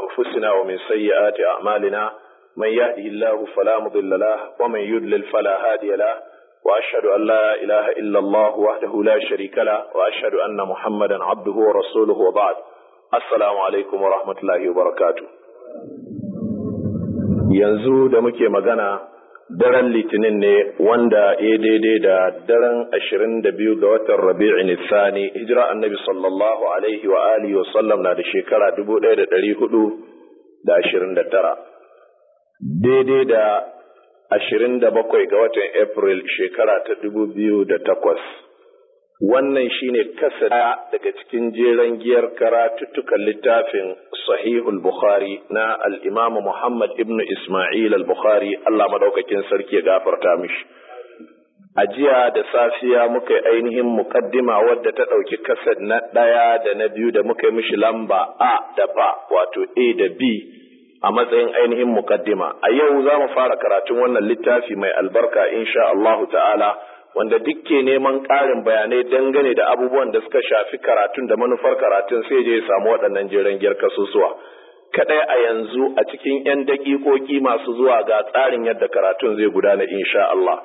أنفسنا ومن سيئات أعمالنا من يهده الله فلا مضل له ومن يضلل فلا هادي له وأشهد أن لا إله إلا الله وحده لا شريك له وأشهد أن محمدا عبده ورسوله وبعد السلام عليكم ورحمة الله وبركاته yanzu da muke magana daren litinin ne wanda ya daidai da daren ashirin da biyu ga watan rabi'in Sani hijira annabi sallallahu alaihi wa alihi wa sallam na da shekara dubu ɗaya da ɗari hudu da ashirin da tara daidai da ashirin da bakwai ga watan april shekara ta dubu biyu da takwas wannan shine kasa daga cikin jeren giyar karatuttukan littafin sahihul bukhari na al'imamu muhammad ibn ismail al-bukhari allah madaukakin sarki ya gafarta mishi a jiya da safiya muka yi ainihin mukaddima wadda ta ɗauki kasad na ɗaya da na biyu da muka yi mishi lamba a da ba wato a da b a matsayin ainihin mukaddima a yau za mu fara karatun wannan littafi mai albarka insha allahu ta'ala wanda duk ke neman ƙarin bayanai dangane da abubuwan da suka shafi karatun da manufar karatun sai je ya samu waɗannan jeren gyar kasusuwa kaɗai a yanzu a cikin 'yan daƙiƙoƙi masu zuwa ga tsarin yadda karatun zai gudana insha Allah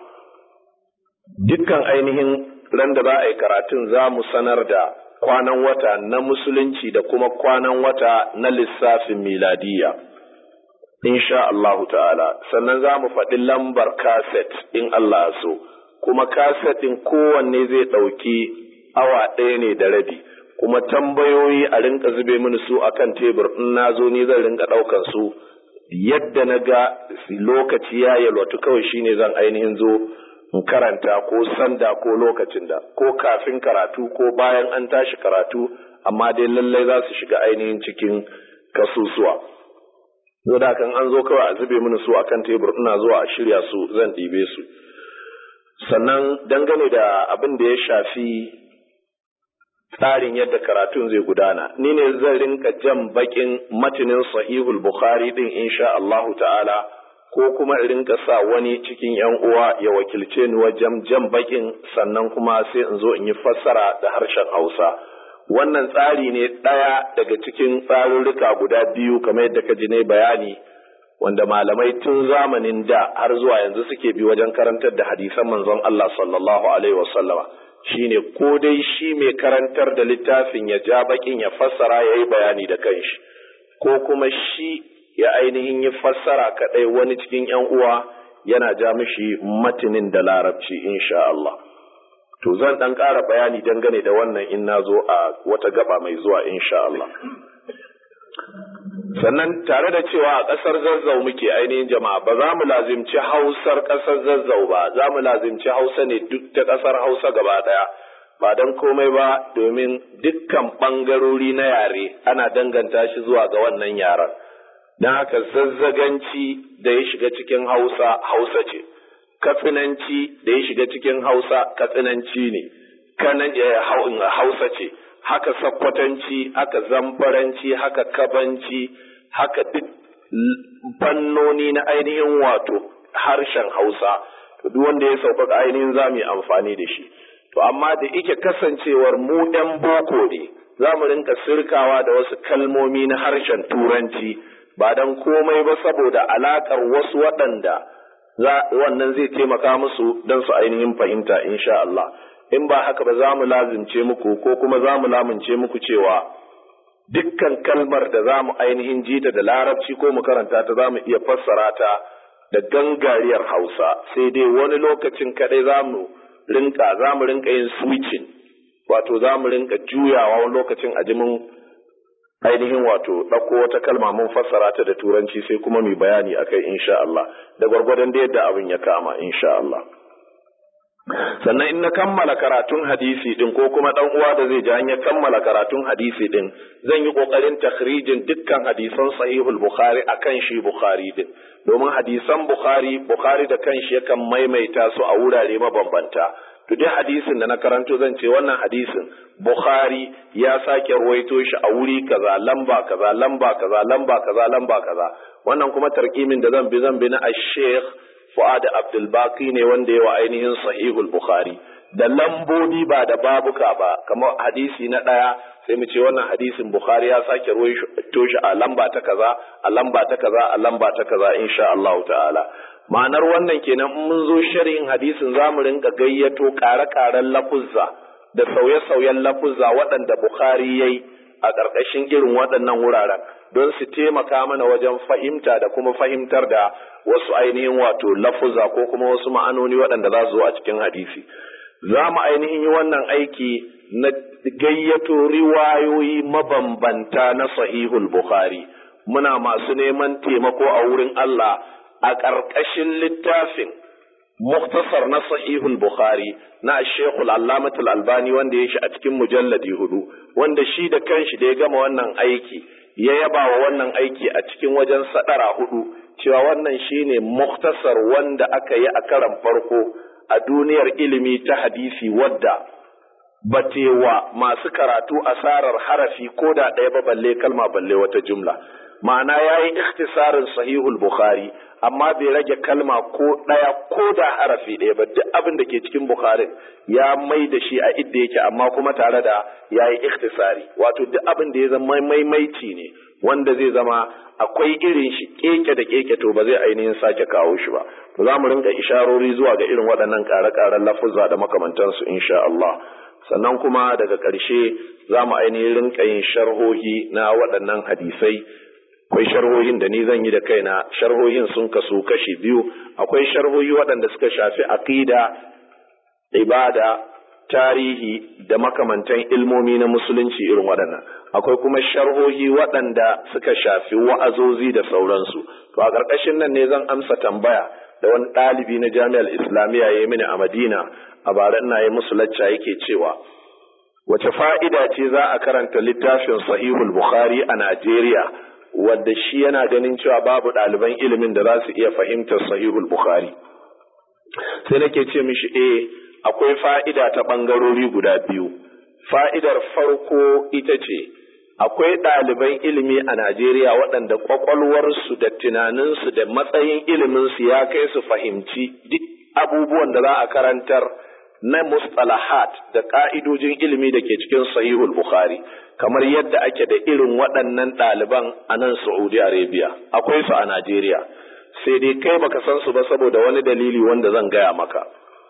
dukkan ainihin ran da za a yi karatun za mu sanar da kwanan wata na musulunci da kuma kwanan wata na lissafin miladiyya insha Allahu ta'ala sannan za mu faɗi lambar kaset in Allah so kuma kasetin kowanne zai ɗauki awa ɗaya ne da rabi kuma tambayoyi a rinka zube mini su akan tebur in na zo ni zan rinka ɗaukan su yadda na ga lokaci ya yalwatu kawai shine zan ainihin zo in karanta ko sanda ko lokacin da ko kafin karatu ko bayan an tashi karatu amma dai lallai za su shiga ainihin cikin kasusuwa. Zo da kan an zo kawai a zube mini su akan tebur ina zuwa a shirya su zan ɗibe su. sannan dangane da abin da ya shafi tsarin yadda karatun zai gudana ni ne zan rinka jan bakin matinin sahihul bukhari din insha Allahu ta'ala ko kuma in rinka sa wani cikin yan uwa ya wakilce ni wajen jan bakin sannan kuma sai in zo in yi fassara da harshen Hausa wannan tsari ne ɗaya daga cikin tsarurruka guda biyu kamar yadda ka ji ne bayani wanda malamai tun zamanin da har zuwa yanzu suke bi wajen karantar da hadisan manzon Allah sallallahu alaihi wasallama shine ko dai shi mai karantar da littafin ya ja bakin ya fassara ya yi bayani da kanshi ko kuma shi ya ainihin yi fassara kadai wani cikin yan uwa yana ja mishi matinin da larabci insha Allah to zan dan ƙara bayani dangane da wannan in na zo a wata gaba mai zuwa insha Allah sannan tare da cewa a ƙasar zazzau muke ainihin jama'a ba za mu lazimci hausar ƙasar zazzau ba za mu lazimci hausa ne duk ta ƙasar hausa gaba ɗaya ba don komai ba domin dukkan ɓangarori na yare ana danganta shi zuwa ga wannan yaren don haka zazzaganci da ya shiga cikin hausa hausa ce katsinanci da ya shiga cikin hausa katsinanci ne kanan hausa ce haka sakkwatanci haka zambaranci haka kabanci haka duk fannoni na ainihin wato harshen hausa to duk wanda ya sauƙaƙa ainihin za mu yi amfani da shi to amma da ike kasancewar mu ɗan boko ne za mu rinka sirkawa da wasu kalmomi na harshen turanci ba don komai ba saboda alaƙar wasu waɗanda wannan zai taimaka musu don su ainihin fahimta insha Allah in ba haka ba za mu lazimce muku ko kuma za mu lamunce muku cewa dukkan kalmar da za mu ainihin jita da larabci ko mu karanta ta za mu iya fassara ta da gangariyar hausa sai dai wani lokacin kadai za mu rinka za mu rinka yin switching wato za mu rinka juyawa wani lokacin a jimin ainihin wato ɗauko wata kalma mun fassara ta da turanci sai kuma mu bayani akai insha Allah da gwargwadon da yadda abin ya kama insha Allah sannan in na kammala karatun hadisi din ko kuma dan uwa da zai ji ya kammala karatun hadisi din zan yi kokarin takhrijin dukkan hadisan sahihul bukhari akan shi bukhari din domin hadisan bukhari bukhari da kanshi yakan maimaita su a wurare mabambanta to dai hadisin da na karanto zan ce wannan hadisin bukhari ya sake ruwaito shi a wuri kaza lamba kaza lamba kaza lamba kaza lamba kaza wannan kuma tarkimin da zan bi zan bi na ash-sheikh Fu'ad Abdul Baqi ne wanda yawa ainihin Sahihul Bukhari da lambobi ba da babuka ba kamar hadisi na ɗaya sai mu ce wannan hadisin bukhari ya sake ruwaito shi a lamba ta kaza a lamba ta kaza a lamba ta kaza insha Allah ta'ala ma'anar wannan kenan in mun zo sharhin hadisin za mu rinka gayyato ƙare-ƙaren lafuzza da sauye-sauyen lafuzza waɗanda bukhari yayi a ƙarƙashin irin waɗannan wuraren don su taimaka mana wajen fahimta da kuma fahimtar da wasu ainihin wato lafuzza ko kuma wasu ma'anoni waɗanda za su zo a cikin hadisi za mu ainihin yi wannan aiki na gayyato riwayoyi mabambanta na sahihul bukhari muna masu neman taimako a wurin Allah a ƙarƙashin littafin muktasar na sahihul bukhari na shekul allamatul albani wanda ya shi a cikin mujalladi hudu wanda shi da kanshi da ya gama wannan aiki ya yaba wa wannan aiki a cikin wajen sadara hudu cewa wannan shine muktasar wanda aka yi a karan farko a duniyar ilimi ta hadisi wadda batewa masu karatu asarar harafi ko da ɗaya ba balle kalma balle wata jumla ma'ana ya yi ikhtisarin sahihul bukhari amma bai rage kalma ko ɗaya ko da harafi ɗaya ba duk abin da ke cikin bukharin ya mai da shi a idda yake amma kuma tare da ya yi ikhtisari wato duk abin da ya zama maimaici ne wanda zai zama akwai irin shi keke da keke to ba zai ainihin sake kawo shi ba to za mu rinka isharori zuwa ga irin waɗannan ƙare-ƙaren lafuzza da makamantansu insha Allah sannan kuma daga ƙarshe za mu ainihin rinka yin sharhohi na waɗannan hadisai akwai sharhohin da ni zan yi da kaina sharhohin sun kasu kashi biyu akwai sharhohi waɗanda suka shafi aqida ibada tarihi da makamantan ilmomi na musulunci irin waɗannan akwai kuma sharhohi waɗanda suka shafi wa'azozi da sauransu to a ƙarƙashin nan ne zan amsa tambaya da wani ɗalibi na jami'ar islamiyya ya yi mini a madina a bara ina yi musu lacca yake cewa wace fa'ida ce za a karanta littafin sahihul bukhari a najeriya wadda shi yana ganin cewa babu ɗaliban ilimin da za su iya fahimtar sahihul bukhari sai nake ce mishi eh akwai fa'ida ta ɓangarori guda biyu fa'idar farko ita ce akwai ɗaliban ilimi a najeriya waɗanda ƙwaƙwalwarsu da tunaninsu da matsayin iliminsu ya kai su fahimci duk abubuwan da za a karantar na mustalahat da ƙa'idojin ilimi da ke cikin sahihul bukhari kamar yadda ake da irin waɗannan ɗaliban a nan Saudi Arabia, akwai su a Najeriya, sai dai kai baka san su ba saboda wani dalili wanda zan gaya maka.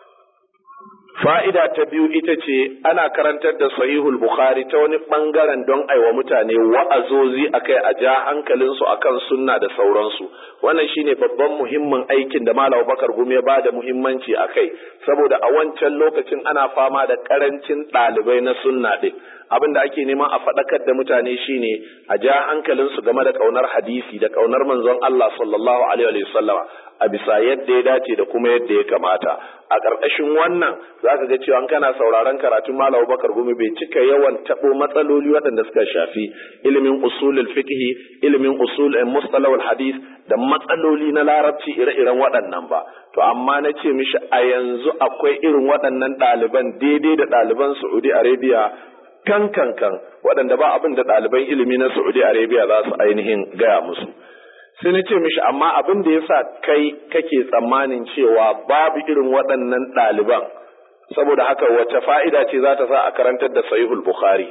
Fa'ida ta biyu ita ce ana karantar da sahihul Bukhari ta wani ɓangaren don aiwa mutane wa'azozi akai a ja hankalinsu akan sunna da sauransu. Wannan shine babban muhimmin aikin da Malam Bakar Gume ba da muhimmanci a kai, saboda a wancan lokacin ana fama da ƙarancin ɗalibai na sunna ɗin. abin da ake neman a faɗakar da mutane shine a ja hankalinsu game da ƙaunar hadisi da ƙaunar manzon Allah sallallahu alaihi wa sallama a bisa yadda ya dace da kuma yadda ya kamata a ƙarƙashin wannan zaka ga cewa kana sauraron karatun Malam Bakar Gumi bai cika yawan tabo matsaloli waɗanda suka shafi ilimin usulul fiqh ilimin usul mustalahul hadith da matsaloli na larabci ire-iren waɗannan ba to amma na ce mishi a yanzu akwai irin waɗannan ɗaliban daidai da ɗaliban Saudi Arabia kan kan kan waɗanda ba abin da ɗaliban ilimi na Saudi Arabia za su ainihin gaya musu. Sai na ce mishi amma abin da ya sa kai kake tsammanin cewa babu irin waɗannan ɗaliban saboda haka wace fa'ida ce za ta sa a karantar da sahihul Bukhari.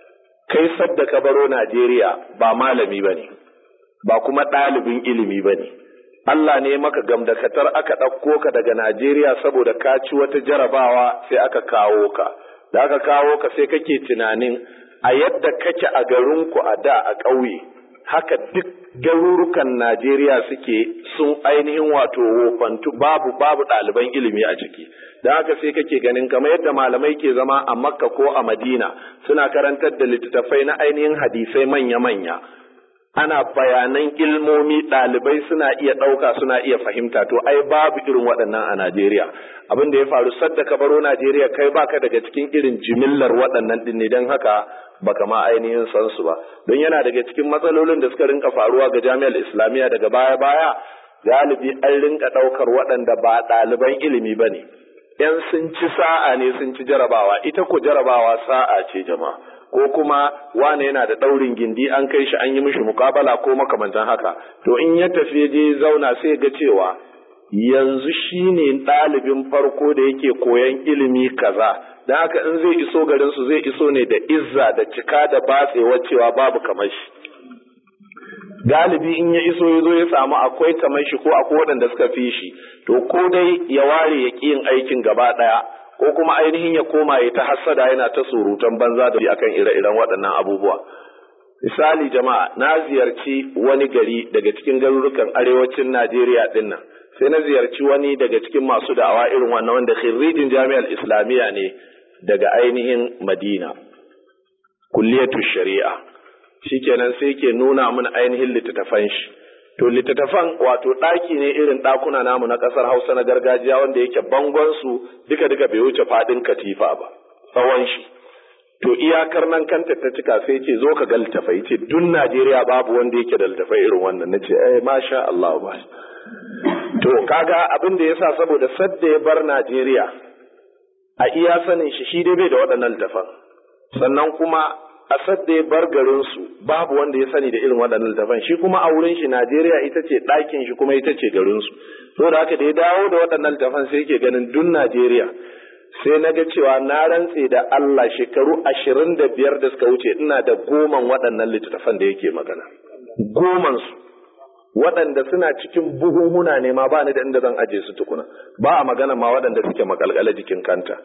Kai sadda ka baro Najeriya ba malami ba ne, ba kuma ɗalibin ilimi ba ne. Allah ne maka gamdakatar aka ɗauko ka daga Najeriya saboda ka ci wata jarabawa sai aka kawo ka. da aka kawo ka sai kake tunanin a yadda kake a garinku a da a ƙauye haka duk garurukan Najeriya suke sun ainihin wato wofantu babu babu ɗaliban ilimi a ciki da haka sai kake ganin kamar yadda malamai ke zama a Makka ko a Madina suna karantar da littattafai na ainihin hadisai manya-manya ana bayanan ilmomi ɗalibai suna iya ɗauka suna iya fahimta to ai babu irin waɗannan a Najeriya abin da ya faru sadda ka baro Najeriya kai baka daga cikin irin jimillar waɗannan ɗin ne don haka baka ma ainihin san su ba don yana daga cikin matsalolin da suka rinka faruwa ga jami'ar islamiyya daga baya baya galibi an rinka ɗaukar waɗanda ba ɗaliban ilimi ba ne ‘yan sun ci sa'a ne sun ci jarabawa ita ko jarabawa sa'a ce jama'a ko kuma wane yana da ɗaurin gindi an kai shi an yi mishi mukabala ko makamantan haka to in ya tafi je zauna sai ga cewa yanzu shine ɗalibin farko da yake koyan ilimi kaza don haka in zai iso garinsu zai iso ne da izza da cika da batsewa cewa babu kamar shi galibi in ya iso ya zo ya samu akwai kamar shi ko akwai waɗanda suka fi shi to ko dai ya ware ya ƙi yin aikin gaba ɗaya ko kuma ainihin ya koma ya ta hassada yana ta surutan banza da akan ire-iren waɗannan abubuwa misali jama'a na ziyarci wani gari daga cikin garurukan arewacin Najeriya ɗin nan sai na ziyarci wani daga cikin masu da'awa irin wannan wanda khirrijin jami'ar islamiyya ne daga ainihin Madina kulliyatu shari'a shikenan sai ke nuna min ainihin littattafan shi to littattafan wato ɗaki ne irin ɗakuna namu na ƙasar Hausa na gargajiya wanda yake bangon su duka duka bai wuce faɗin katifa ba tsawon shi to iyakar nan kanta ta cika sai ce zo ka ga littafai ce duk Najeriya babu wanda yake da littafai irin wannan nace eh masha Allah ba to kaga abin da yasa saboda sadda ya bar Najeriya a iya sanin shi shi dai bai da waɗannan littafan sannan kuma a sadda ya bar garin su babu wanda ya sani da irin waɗannan littafan shi kuma a wurin shi Najeriya ita ce ɗakin shi kuma ita ce garin su saboda haka da ya dawo da waɗannan littafan sai yake ganin duk Najeriya sai na ga cewa na rantse da Allah shekaru ashirin da biyar da suka wuce ina da goman waɗannan littattafan da yake magana. Goman su waɗanda suna cikin buhunhuna ne ma ba ni da inda zan aje su tukuna ba a magana ma waɗanda suke makalkala jikin kanta.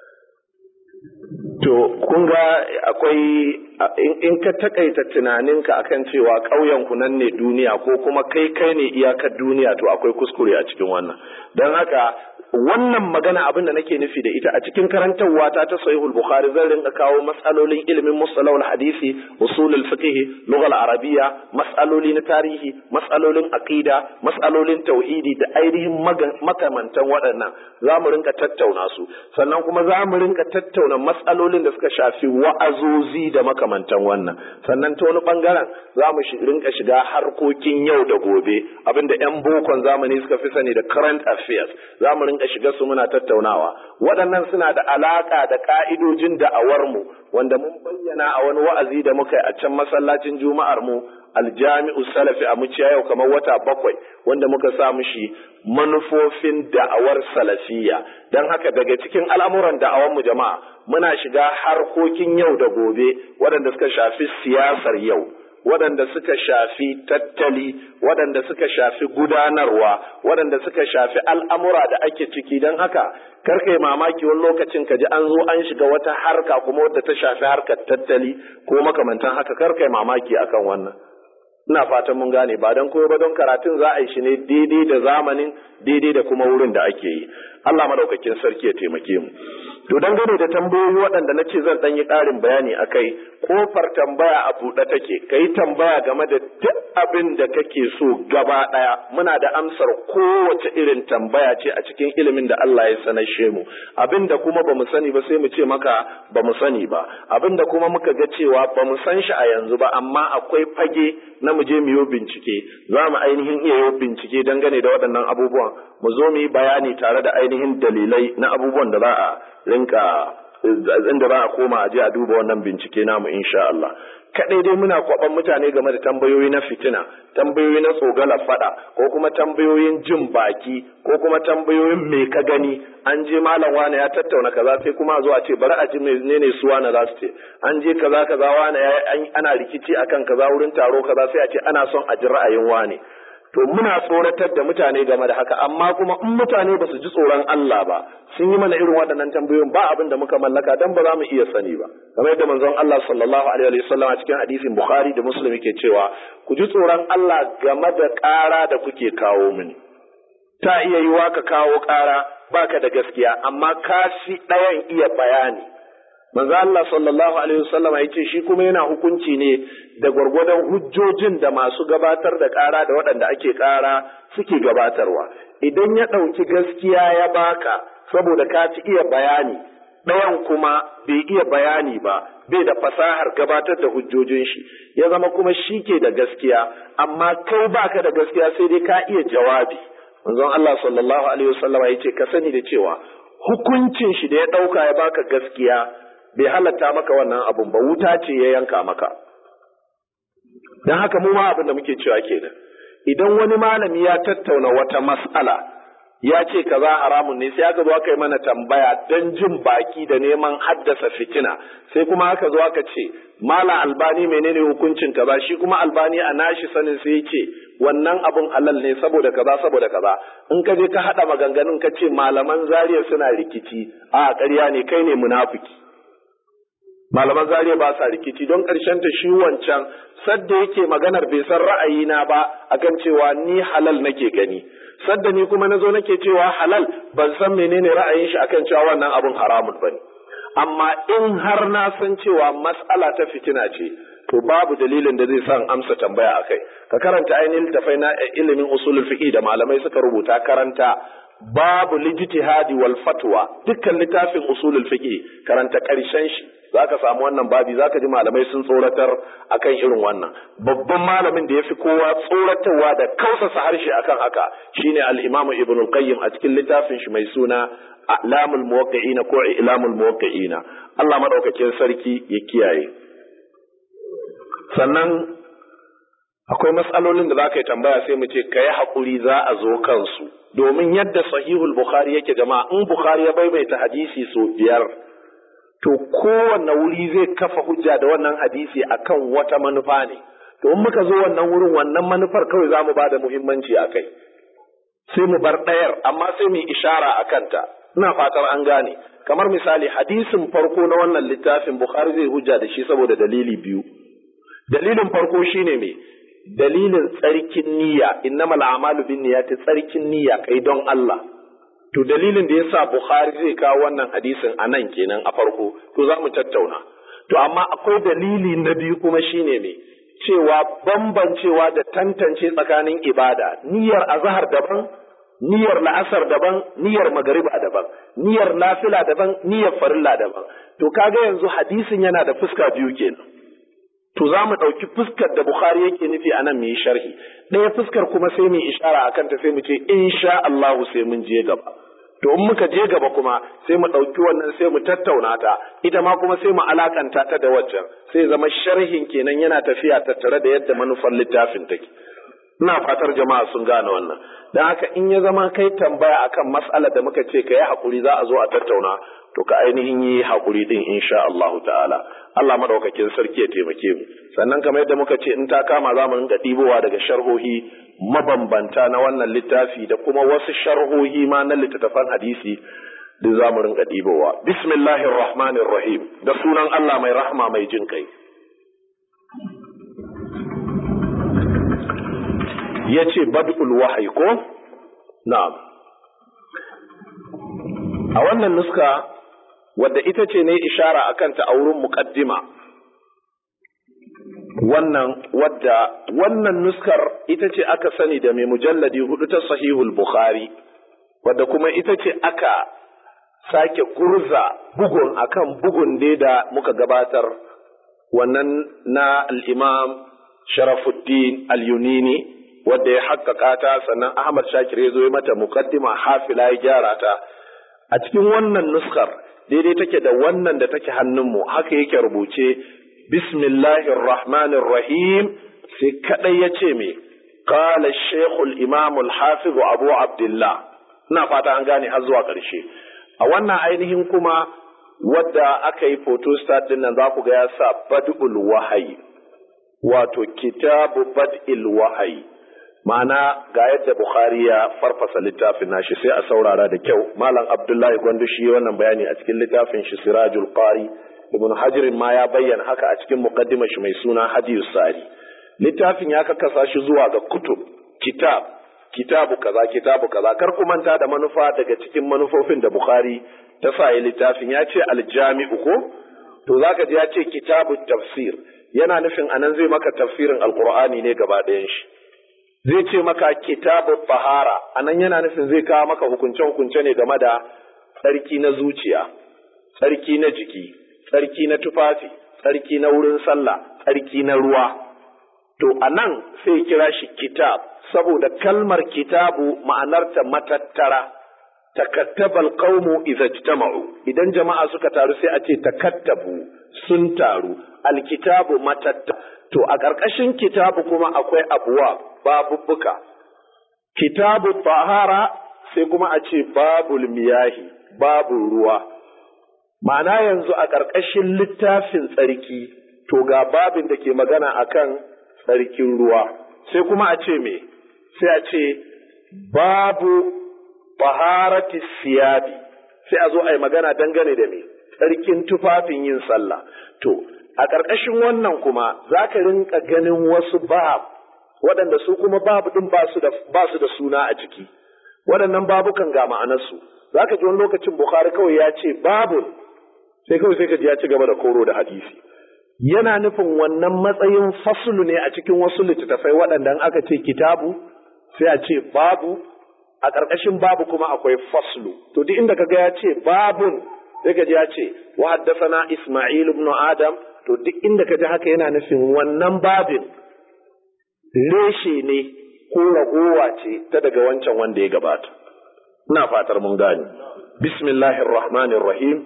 To, kun ga akwai in ka takaita tunaninka akan cewa ƙauyen ku nan ne duniya ko kuma kai kai ne iyakar duniya to akwai kuskure a cikin wannan. Don haka wannan magana abin da nake nufi da ita a cikin karantarwa ta ta sahihul bukhari zan rinka kawo matsalolin ilimin mustalahul hadisi usulul fiqh lughal arabiyya matsaloli na tarihi matsalolin aqida matsalolin tauhidi da ainihin makamantan waɗannan za mu rinka tattauna su sannan kuma za mu rinka tattauna matsalolin da suka shafi wa'azozi da makamantan wannan sannan ta wani bangaren za mu rinka shiga harkokin yau da gobe abinda yan bokon zamani suka fi sani da current affairs za mu rinka shiga su muna tattaunawa waɗannan suna da alaƙa da ƙa'idojin da'awarmu wanda mun bayyana a wani wa'azi da muka yi a can masallacin juma'ar mu aljami'u salafi a muciya yau kamar wata bakwai wanda muka sa mushi manufofin da'awar salafiya don haka daga cikin al'amuran da'awar mu jama'a muna shiga harkokin yau da gobe waɗanda suka shafi siyasar yau waɗanda suka shafi tattali waɗanda suka shafi gudanarwa waɗanda suka shafi al'amura da ake ciki don haka karka yi mamaki wani lokacin ka ji an zo an shiga wata harka kuma wadda ta shafi harkar tattali ko makamantan haka karka yi mamaki akan wannan ina fatan mun gane ba don koyo ba don karatun za a yi shi ne daidai da zamanin daidai da kuma wurin da ake yi Allah madaukakin sarki ya taimake mu to dangane da tambayoyi waɗanda na ce zan ɗan yi ƙarin bayani a kai kofar tambaya a buɗe take ka yi tambaya game da duk abin da kake so gaba ɗaya muna da amsar kowace irin tambaya ce a cikin ilimin da Allah ya sanashe mu abin da kuma ba mu sani ba sai mu ce maka ba mu sani ba abin da kuma muka ga cewa ba mu san shi a yanzu ba amma akwai fage na mu je mu yi bincike za mu ainihin iya yi bincike dangane da waɗannan abubuwan mu zo mu yi bayani tare da ainihin dalilai na abubuwan da za a rinka inda za a koma a je a duba wannan bincike namu insha Allah kadai dai muna kwaban mutane game da tambayoyi na fitina tambayoyi na tsogala fada ko kuma tambayoyin jin baki ko kuma tambayoyin me ka gani an je malam wani ya tattauna kaza sai kuma zo a ce bari a ji menene su wani za su ce an je kaza kaza wani ana rikici akan kaza wurin taro kaza sai a ce ana son a ji ra'ayin wani to muna tsoratar da mutane game da haka amma kuma in mutane ba su ji tsoron Allah ba sun yi mana irin waɗannan tambayoyin ba abin da muka mallaka dan ba za mu iya sani ba kamar yadda manzon Allah sallallahu alaihi wa sallam a cikin hadisin Bukhari da Muslim yake cewa ku ji tsoron Allah game da ƙara da kuke kawo mini ta iya yiwa ka kawo ƙara baka da gaskiya amma ka fi ɗayan iya bayani manzo Allah sallallahu alaihi wasallam ya ce shi kuma yana hukunci ne da gwargwadon hujjojin da masu gabatar da ƙara da waɗanda ake ƙara suke gabatarwa idan ya ɗauki gaskiya ya baka saboda ka ci iya bayani ɗayan kuma bai iya bayani ba bai da fasahar gabatar da hujjojin shi ya zama kuma shi ke da gaskiya amma kai baka da gaskiya sai dai ka iya jawabi manzon Allah sallallahu alaihi wasallam ya ce ka sani da cewa hukuncin shi da ya ɗauka ya baka gaskiya bai halatta maka wannan abun ba wuta ce ya yanka maka don haka mu ma abin da muke cewa kenan idan wani malami ya tattauna wata mas'ala ya ce kaza haramun ne sai aka zo aka yi mana tambaya don jin baki da neman haddasa fitina sai kuma aka zo aka ce mala albani menene hukuncin kaza shi kuma albani a nashi sanin sai ce wannan abun halal ne saboda kaza saboda kaza in ka je ka hada maganganun ka ce malaman zariya suna rikici a ƙarya ne kai ne munafiki malaman zariya ba sa rikici don ƙarshen ta shi wancan sadda yake maganar bai san ra'ayina ba akan cewa ni halal nake gani sadda ni kuma nazo nake cewa halal ban san menene ra'ayin shi akan cewa wannan abun haramun bane amma in har na san cewa mas'ala ta fitina ce to babu dalilin da zai san amsa tambaya akai ka karanta ainihin tafai na ilimin usulul fiqh da malamai suka rubuta karanta babu lijtihadi wal fatwa dukkan littafin usulul fiqh karanta karshen shi zaka samu wannan babi zaka ji malamai sun tsoratar akan irin wannan babban malamin da yafi kowa tsoratarwa da kausasa harshe akan haka shine al-imamu ibn al-qayyim a cikin littafin shi mai suna a'lamul muwaqqi'ina ko i'lamul muwaqqi'ina Allah madaukakin sarki ya kiyaye sannan akwai matsalolin da za ka yi tambaya sai mu ce ka yi haƙuri za a zo kansu domin yadda sahihul bukhari yake jama'a in bukhari ya maimaita hadisi sau biyar to kowanne wuri zai kafa hujja da wannan hadisi akan wata manufa ne to in muka zo wannan wurin wannan manufar kawai za mu ba da muhimmanci a kai sai mu bar ɗayar amma sai mu ishara a kanta ina fatar an gane kamar misali hadisin farko na wannan littafin bukhari zai hujja da shi saboda dalili biyu dalilin farko shine me dalilin tsarkin niyya innamal a'malu binniyati tsarkin niyya kai don Allah to dalilin da yasa Bukhari zai kawo wannan hadisin a nan kenan a farko to za mu tattauna to amma akwai dalili na biyu kuma shine me cewa bambancewa da tantance tsakanin ibada niyyar azhar daban niyyar la'asar daban niyyar magariba daban niyyar nafila daban niyyar farilla daban to kaga yanzu hadisin yana da fuska biyu kenan to za mu ɗauki fuskar da Bukhari yake nufi a nan mu yi sharhi ɗaya fuskar kuma sai mu ishara a kanta sai mu ce insha Allahu sai mun je gaba to in muka je gaba kuma sai mu ɗauki wannan sai mu tattauna ta ita ma kuma sai mu alakanta ta da waccan sai zama sharhin kenan yana tafiya tattare da yadda manufar littafin take ina fatar jama'a sun gane wannan dan haka in ya zama kai tambaya akan mas'alar da muka ce ka yi hakuri za a zo a tattauna to ka ainihin yi hakuri din insha Allah ta'ala Allah madaukakin sarki ya taimake mu sannan kamar yadda muka ce in ta kama za mu rinka ɗibowa daga sharhohi mabambanta na wannan littafi da kuma wasu sharhohi ma na littattafan hadisi duk za mu rinka ɗibowa bismillahir rahmanir rahim da sunan Allah mai rahma mai jin kai yace bad'ul wahyi ko na'am a wannan nuska wadda ita ce ne ishara a kanta a wurin muƙaddima wannan wadda wannan nuskar ita ce aka sani da mai mujalladi hudu ta sahihul bukhari wadda kuma ita ce aka sake gurza bugun akan bugun dai da muka gabatar wannan na al'imam sharafuddin al-yunini wadda ya haƙƙaƙa ta sannan ahmad shakir ya zo ya mata muƙaddima hafila ya gyara ta a cikin wannan nuskar daidai take da wannan da take hannunmu haka yake rubuce bismillahir rahmanir rahim sai kadai ya ce me qala shaykhul imam al hafiz abu abdullah ina fata an gane har zuwa ƙarshe a wannan ainihin kuma wadda aka yi photostat din nan za ku ga ya sa bad'ul wahayi wato kitabu bad'il wahayi ma'ana ga yadda Bukhari ya farfasa littafin nashi sai a saurara da kyau malam Abdullahi Gwandu shi wannan bayani a cikin littafin shi Sirajul Qari Ibn Hajar ma ya bayyana haka a cikin muqaddimar shi mai suna Hadiyus Sari littafin ya kakkasa shi zuwa ga kutub kitab kitabu kaza kitabu kaza kar ku manta da manufa daga cikin manufofin da Bukhari ta sa littafin ya ce aljami'u ko to zaka ji ya ce kitabu tafsir yana nufin anan zai maka tafsirin alqur'ani ne gaba ɗayan shi zai ce maka kitabu fahara anan yana nufin zai kawo maka hukunce-hukunce ne game da tsarki na zuciya tsarki na jiki tsarki na tufafi tsarki na wurin sallah tsarki na ruwa to anan sai kira shi kitab saboda kalmar kitabu ma'anarta matattara takattabal qaumu idza ijtama'u idan jama'a suka taru sai a ce takattabu sun taru alkitabu matatta to a ƙarƙashin kitabu kuma akwai abuwa babubbuka kitabu tahara sai kuma a ce babul miyahi babul ruwa ma'ana yanzu a ƙarƙashin littafin tsarki to ga babin da ke magana akan tsarkin ruwa sai kuma a ce me sai a ce babu baharati siyabi sai a zo a yi magana dangane da me tsarkin tufafin yin sallah to a ƙarƙashin wannan kuma za ka rinka ganin wasu bab waɗanda su kuma babu ɗin ba su da suna a ciki waɗannan babukan ga ma'anarsu za ka ji wani lokacin bukhari kawai ya ce babun sai kawai sai ka ji ya ci gaba da koro da hadisi yana nufin wannan matsayin fasulu ne a cikin wasu littattafai waɗanda aka ce kitabu sai a ce babu a ƙarƙashin babu kuma akwai faslu to duk inda kaga ya ce babun sai ka ji ya ce wa haddathana isma'il ibn adam to duk inda ka ji haka yana nufin wannan babin reshe ne ko ragowa ce ta daga wancan wanda ya gabata ina fatar mun gane bismillahir rahmanir rahim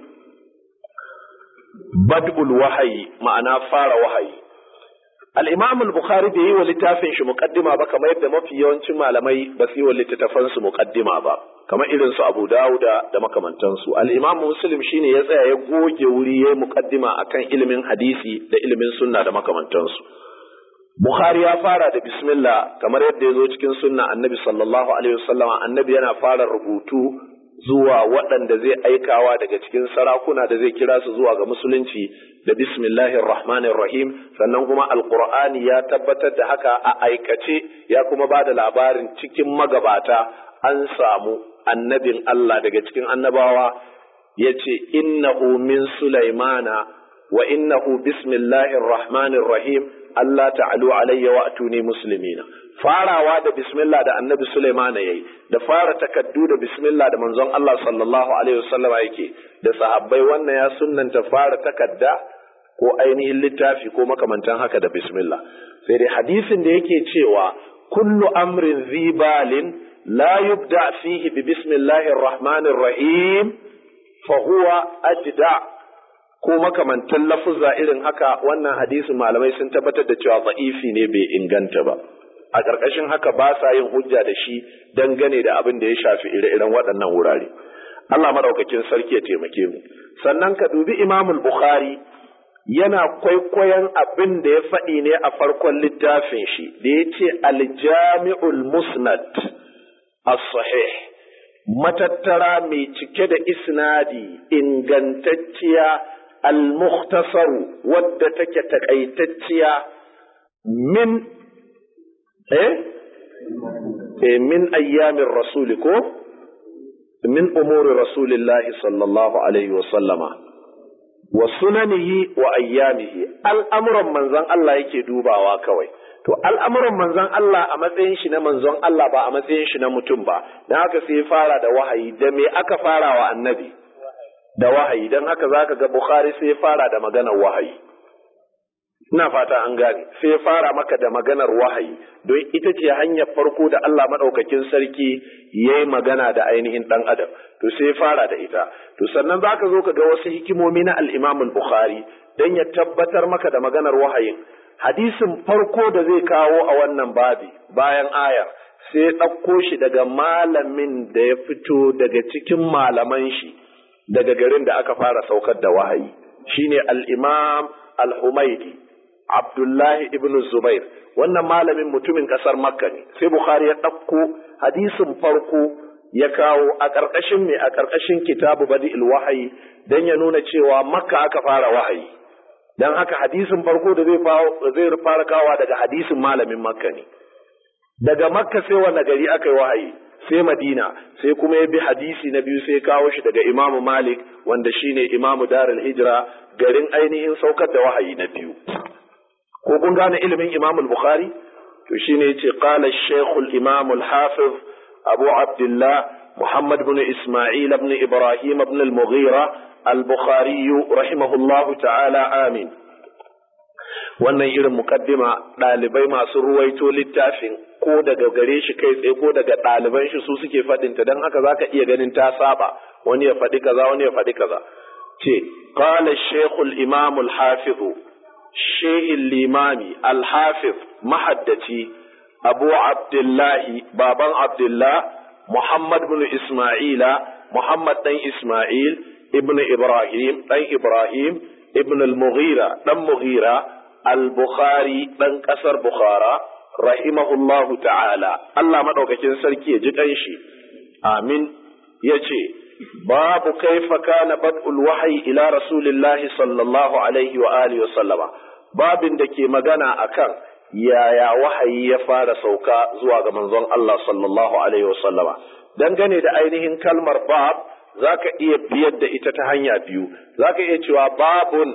bad'ul wahayi ma'ana fara wahayi al-imam al-bukhari bai yi wa littafin shi muqaddima ba kamar yadda mafi yawancin malamai ba su yi wa littattafan su muqaddima ba kamar irin su abu dauda da makamantansu al-imam muslim shine ya tsaya ya goge wuri ya muqaddima akan ilimin hadisi da ilimin sunna da makamantansu Bukhari ya fara da bismillah kamar yadda ya zo cikin sunna annabi sallallahu alaihi wasallama annabi yana fara rubutu zuwa waɗanda zai aikawa daga cikin sarakuna da zai kira su zuwa ga musulunci da bismillahir rahmanir rahim sannan kuma alqur'ani ya tabbatar da haka a aikace ya kuma ba da labarin cikin magabata an samu annabin Allah daga cikin annabawa yace innahu min sulaimana wa innahu bismillahir rahmanir rahim Allah ta'alu alayya wa atuni muslimina farawa da bismillah da annabi Sulaiman yayi da fara takaddu da bismillah da manzon Allah sallallahu alaihi wasallama yake da sahabbai wannan ya sunnanta fara takadda ko ainihin littafi ko makamantan haka da bismillah sai dai hadisin da yake cewa kullu amrin zibalin la yubda fihi bi bismillahir rahmanir rahim fa huwa ajda ko makamantan lafuzza irin haka wannan hadisin malamai sun tabbatar da cewa za'ifi ne bai inganta ba a ƙarƙashin haka ba sa yin hujja da shi dangane da abin da ya shafi ire-iren waɗannan wurare Allah madaukakin sarki ya taimake mu sannan ka dubi Imamul Bukhari yana kwaikwayon abin da ya faɗi ne a farkon littafin shi da ya ce aljami'ul musnad as-sahih matattara mai cike da isnadi ingantacciya al-mukhtasaru wadda take takaitacciya min eh eh min ayyamin rasuli ko min umuri rasulillahi sallallahu alaihi wa sallama wa sunanihi wa ayyamihi al'amuran manzon Allah yake dubawa kawai to al'amuran manzon Allah a matsayin shi na manzon Allah ba a matsayin shi na mutum ba dan haka sai ya fara da wahayi da me aka fara wa annabi da wahayi dan haka zaka ga Bukhari sai ya fara da maganar wahayi ina fata an gane sai ya fara maka da maganar wahayi don ita ce hanyar farko da Allah maɗaukakin sarki ya yi magana da ainihin ɗan adam to sai ya fara da ita to sannan za ka zo ka ga wasu hikimomi na al'imamul bukhari don ya tabbatar maka da maganar wahayin hadisin farko da zai kawo a wannan babi bayan ayar sai ya ɗauko shi daga malamin da ya fito daga cikin malaman shi daga garin da aka fara saukar da wahayi shine al-imam al-humaidi Abdullahi ibn Zubair wannan malamin mutumin ƙasar Makka ne sai Bukhari ya ɗauko hadisin farko ya kawo a ƙarƙashin me a ƙarƙashin kitabu badi'il wahayi dan ya nuna cewa Makka aka fara wahayi dan haka hadisin farko da zai zai fara kawa daga hadisin malamin Makka ne daga Makka sai wanda gari aka yi wahayi sai Madina sai kuma ya bi hadisi na biyu sai kawo shi daga Imamu Malik wanda shine Imamu Darul Hijra garin ainihin saukar da wahayi na biyu ko kun gane ilimin Imam al-Bukhari to shine yace qala al-Shaykh al-Imam al-Hafiz Abu Abdullah Muhammad ibn Isma'il ibn Ibrahim ibn al-Mughira al-Bukhari rahimahullah ta'ala amin wannan irin mukaddima ɗalibai masu ruwaito littafin ko daga gare shi kai tsaye ko daga ɗaliban shi su suke faɗin ta don haka zaka iya ganin ta saba wani ya faɗi kaza wani ya faɗi kaza ce qala shaykh al-imam al-hafiz shehin limami alhafiz mahaddaci abu abdullahi baban abdullah Muhammad bin Isma'ila Muhammad dan Isma'il ibn Ibrahim dan Ibrahim ibn al-Mughira dan Mughira al-Bukhari dan kasar Bukhara rahimahullahu ta'ala Allah madaukakin sarki ya ji kanshi amin yace babu kaifa kana bad'ul wahyi ila rasulillahi sallallahu alaihi wa alihi wa sallama babin da ke magana akan yaya wahayi ya fara sauka zuwa ga manzon Allah sallallahu alaihi wa sallama dangane da ainihin kalmar bab zaka iya biyar da ita ta hanya biyu zaka iya cewa babun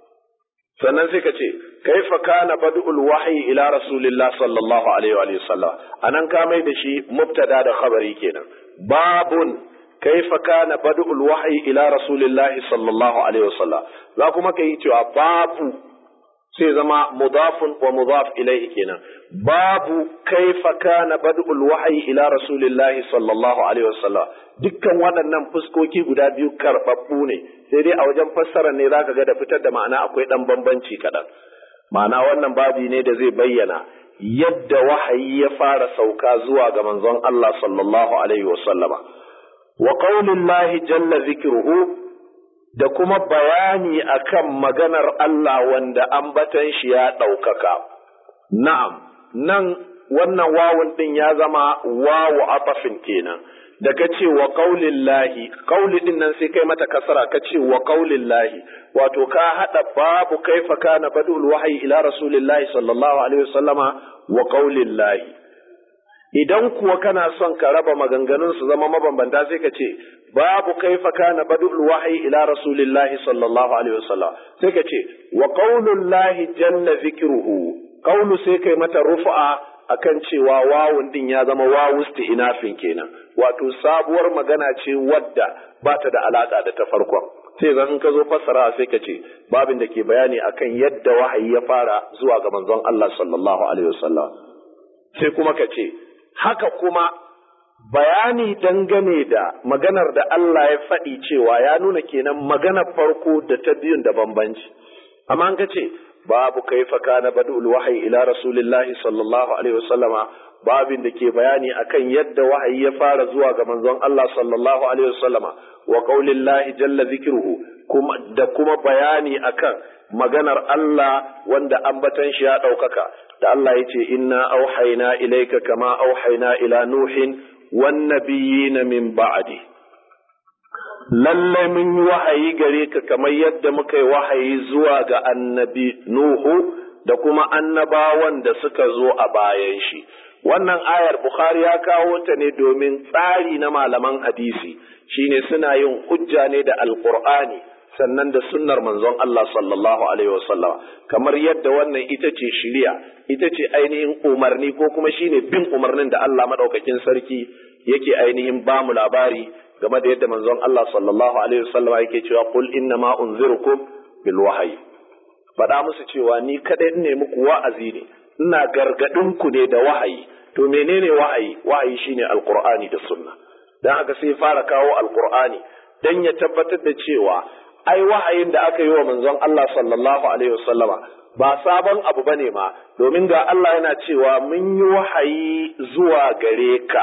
sannan sai ka ce kaifa kana bad'ul wahyi ila rasulillah sallallahu alaihi wa sallam anan ka mai da shi mubtada da khabari kenan babun kaifa kana bad'ul wahyi ila rasulillah sallallahu alaihi wa sallam za kuma kai cewa babu sai zama mudafun wa mudaf ilaihi kenan babu kaifa kana bad'ul wahyi ila rasulillah sallallahu alaihi wa sallam dukkan waɗannan fuskoki guda biyu karɓaɓɓu ne sai dai a wajen fassara ne zaka ga da fitar da ma'ana akwai ɗan bambanci kaɗan ma'ana wannan babi ne da zai bayyana yadda wahayi ya fara sauka zuwa ga manzon Allah sallallahu alaihi wa sallama wa qaulillahi jalla zikruhu da kuma bayani akan maganar Allah wanda ambatan shi ya ɗaukaka na'am nan wannan wawun ɗin ya zama wawu atafin kenan da ka ce wa ƙaulin lahi ƙauli ɗin nan sai kai mata kasara ka ce wa ƙaulin lahi wato ka haɗa babu kaifa kana badul wahayi ila rasulillahi sallallahu alaihi wasallama wa ƙaulin lahi idan kuwa kana son ka raba maganganun su zama mabambanta sai ka ce babu kaifa kana badul wahayi ila rasulillahi sallallahu alaihi wasallam sai ka ce wa ƙaulun lahi jalla zikruhu ƙaulu sai kai mata rufu'a akan cewa wawun din ya zama wawu inafin kenan wato sabuwar magana ce wadda ba ta da alaka da ta farkon sai zan ka zo fassara sai ka ce babin da ke bayani akan yadda wahayi ya fara zuwa ga manzon Allah sallallahu alaihi wasallam sai kuma ka ce haka kuma bayani dangane da maganar da Allah ya faɗi cewa ya nuna kenan maganar farko da ta biyun da bambanci amma an ka ce babu kaifa kana badul wahyi ila rasulillahi sallallahu alaihi wasallama babin da ke bayani akan yadda wahayi ya fara zuwa ga manzon Allah sallallahu alaihi wasallama wa qaulillahi jalla zikruhu kuma da kuma bayani akan maganar Allah wanda ambatan shi ya daukaka da Allah yace inna auhayna ilayka kama auhayna ila nuhin wan nabiyina min ba'di lallai mun yi wahayi gare ka kamar yadda muka yi wahayi zuwa ga annabi Nuhu da kuma annabawan da suka zo a bayan shi. Wannan ayar Bukhari ya kawo ta ne domin tsari na malaman hadisi shine suna yin hujja ne da Alƙur'ani sannan da sunnar manzon Allah sallallahu alaihi wasallam kamar yadda wannan ita ce shiriya ita ce ainihin umarni ko kuma shine bin umarnin da Allah madaukakin sarki yake ainihin ba mu labari game da yadda manzon Allah sallallahu alaihi wasallam yake cewa qul inna ma unzirukum bil wahyi faɗa musu cewa ni kadai ne muku wa'azi ne ina gargadin ku ne da wahayi to menene wahayi wahayi shine alqur'ani da sunna dan haka sai fara kawo alqur'ani dan ya tabbatar da cewa ai wahayin da aka yi wa manzon Allah sallallahu alaihi wasallama ba sabon abu bane ma domin ga Allah yana cewa mun yi wahayi zuwa gare ka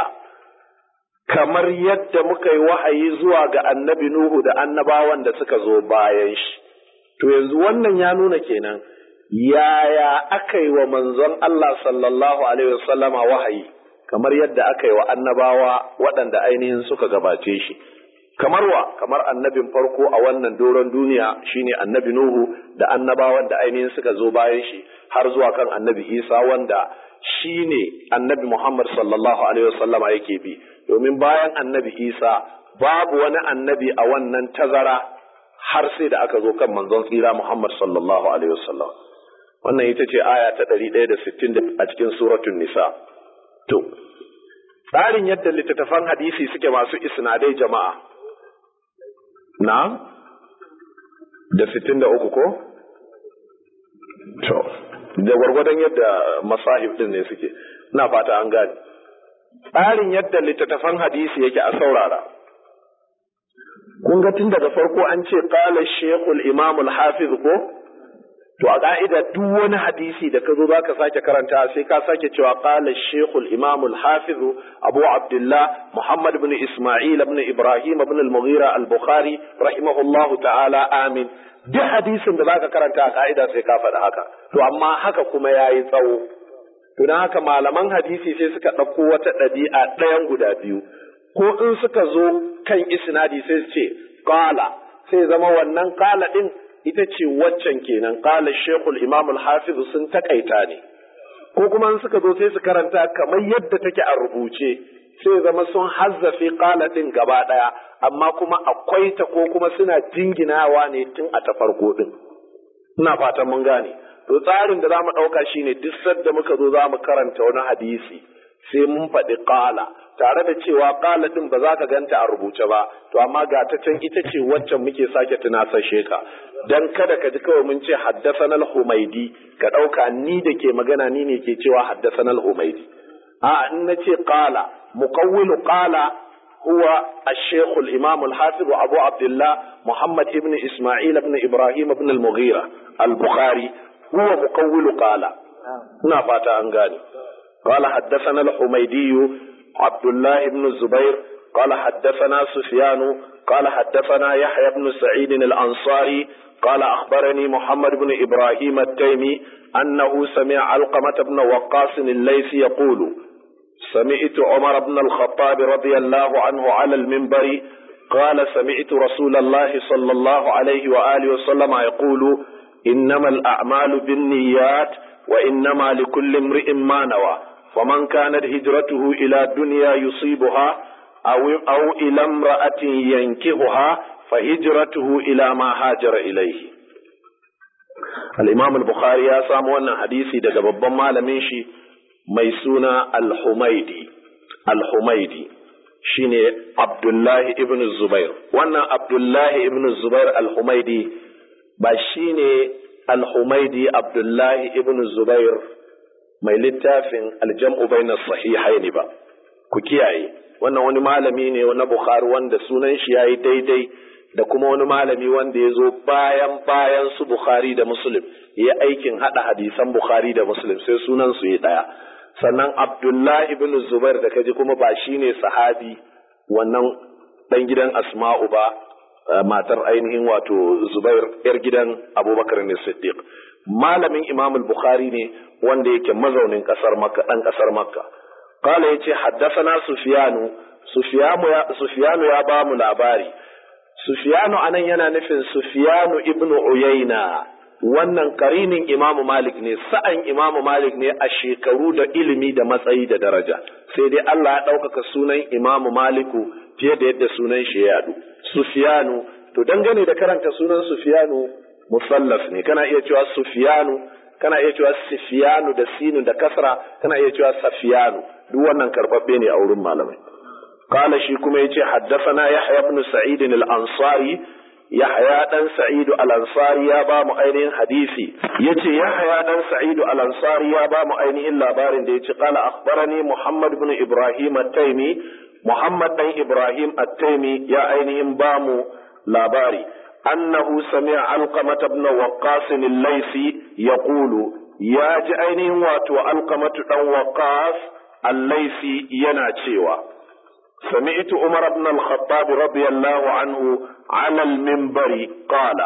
kamar yadda muka yi wahayi zuwa ga annabi Nuhu da annabawan da suka zo bayan shi. To yanzu wannan ya nuna kenan yaya aka yi wa manzon Allah sallallahu Alaihi wasallama wahayi kamar yadda aka yi wa annabawa waɗanda ainihin suka gabace shi. Kamar wa, kamar annabin farko a wannan doron duniya shine annabi Nuhu da annabawan da ainihin suka zo bayan shi har zuwa kan annabi Isa wanda shi ne annabi Muhammad sallallahu Alaihi wasallama yake bi. domin bayan annabi Isa babu wani annabi a wannan tazara har sai da aka zo kan manzon tsira Muhammad sallallahu alaihi wasallam wannan ita ce aya ta 160 a cikin suratul nisa to tsarin yadda littattafan hadisi suke masu isnadai jama'a na da 63 ko to da gwargwadon yadda masahib din ne suke ina fata an gane tsarin yadda littattafan hadisi yake a saurara. Kun ga tun daga farko an ce ƙala shekul imamul hafiz ko? to a ka'ida duk wani hadisi da ka zo za ka sake karanta sai ka sake cewa qala shaykhul imam al hafiz abu abdullah muhammad ibn isma'il ibn ibrahim ibn al mughira al bukhari rahimahullahu ta'ala amin duk hadisin da zaka karanta a ka'ida sai ka faɗi haka to amma haka kuma yayi tsawo to dan haka malaman hadisi sai suka ɗauko wata ɗabi'a ɗayan guda biyu ko in suka zo kan isnadi sai su ce qala sai zama wannan qala din ita ce waccan kenan qala shaykhul imam al-hafiz sun takaita ne ko kuma suka zo sai su karanta kamar yadda take a rubuce sai zama sun hazzafe qala din gaba daya amma kuma akwai ta ko kuma suna jinginawa ne tun a ta farko din ina fatan mun gane to tsarin da zamu dauka shine duk sadda muka zo zamu karanta wani hadisi sai mun faɗi qala tare da cewa qala din ba za ka ganta a rubuce ba to amma ga ta can ita ce waccan muke sake tunasashe ka dan kada ka ji kawai mun ce haddathana al-humaidi ka dauka ni da ke magana ni ne ke cewa haddathana al-humaidi a in nace qala muqawwilu qala huwa الشيخ الإمام الحافظ أبو عبد الله محمد ابن إسماعيل ابن إبراهيم ابن المغيرة البخاري هو مقول قال نافات أنغاني قال حدثنا الحميدي عبد الله بن الزبير قال حدثنا سفيان قال حدثنا يحيى بن سعيد الأنصاري قال أخبرني محمد بن إبراهيم التيمي أنه سمع علقمة بن وقاص الليثي يقول سمعت عمر بن الخطاب رضي الله عنه على المنبر قال سمعت رسول الله صلى الله عليه وآله وسلم يقول إنما الأعمال بالنيات وإنما لكل امرئ ما نوى فمن كانت هجرته إلى دنيا يصيبها أو, أو إلى امرأة ينكهها فهجرته إلى ما هاجر إليه الإمام البخاري يا سامو حديثي daga babban malamin shi mai suna al-Humaidi al-Humaidi shine Abdullahi ibn Zubair wannan Abdullahi ibn Zubair al-Humaidi ba shine al-Humaidi Abdullahi ibn Zubair mai littafin aljam'u bayna sahihaini ba ku kiyaye wannan wani malami ne na Bukhari wanda sunan shi yayi daidai da kuma wani malami wanda ya zo bayan bayan su Bukhari da Muslim ya aikin hada hadisan Bukhari da Muslim sai sunan su yi daya sannan Abdullahi ibn Zubair da kaji kuma ba shine sahabi wannan dan gidan Asma'u ba matar ainihin wato Zubair yar gidan Abubakar ne Siddiq malamin Imam al-Bukhari ne wanda yake mazaunin kasar Makka dan kasar Makka qala yace haddathana Sufyanu Sufyanu ya Sufyanu ya ba mu labari Sufyanu anan yana nufin Sufyanu ibn Uyayna wannan karinin Imam Malik ne sa'an Imam Malik ne a shekaru da ilimi da matsayi da daraja sai dai Allah ya ɗaukaka sunan Imam Maliku fiye da yadda sunan shi ya yadu Sufyanu to dangane da karanta sunan Sufyanu musallaf ne kana iya cewa Sufyanu kana iya cewa Sufyanu da sinu da kasra kana iya cewa Safiyanu duk wannan karbabbe ne a wurin malamai قال شي كما يجي حدثنا يحيى بن سعيد الأنصاري يحيى بن سعيد الأنصاري يا با مؤينين حديثي يجي يحيى بن سعيد الأنصاري يا با مؤينين لابارين دي قال أخبرني محمد بن إبراهيم التيمي محمد بن إبراهيم التيمي يا أينهم بامو لاباري أنه سمع علقمة بن وقاص الليثي يقول يا جأينهم واتو علقمة بن وقاص الليثي ينا تشيوا سمعت عمر بن الخطاب رضي الله عنه على المنبر قال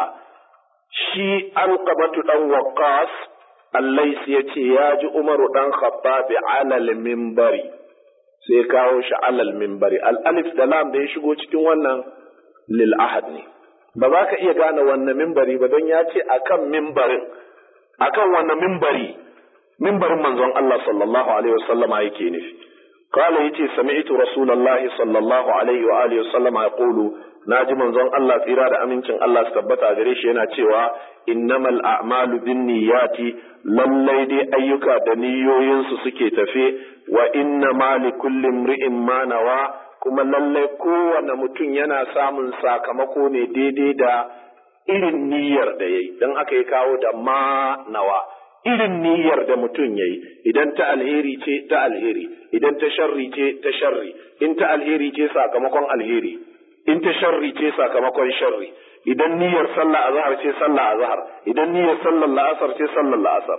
شي القبة دان وقاص الليس يتي ياجي عمر دان خطاب على المنبر sai kawo shi alal mimbari al'alif da lam da ya shigo cikin wannan lil ahad ne ba za ka iya gane wannan mimbari ba don ya ce akan mimbarin akan wannan mimbari mimbarin manzon Allah sallallahu alaihi wasallama yake nufi قال يتي سمعت رسول الله صلى الله عليه وآله وسلم يقول ناجي منزون الله تيرا da amincin Allah su tabbata gare shi yana cewa innamal a'malu binniyati lallai dai ayyuka da niyoyinsu suke tafe wa inna ma li kulli imri'in ma nawa kuma lallai kowane mutum yana samun sakamako ne daidai da irin niyyar da yayi dan aka yi kawo da ma nawa irin niyyar da mutum ya yi idan ta alheri ce ta alheri idan ta sharri ce ta sharri in ta alheri ce sakamakon alheri in ta sharri ce sakamakon sharri idan niyyar sallah azhar ce sallah azhar idan niyyar sallar la'asar ce sallar la'asar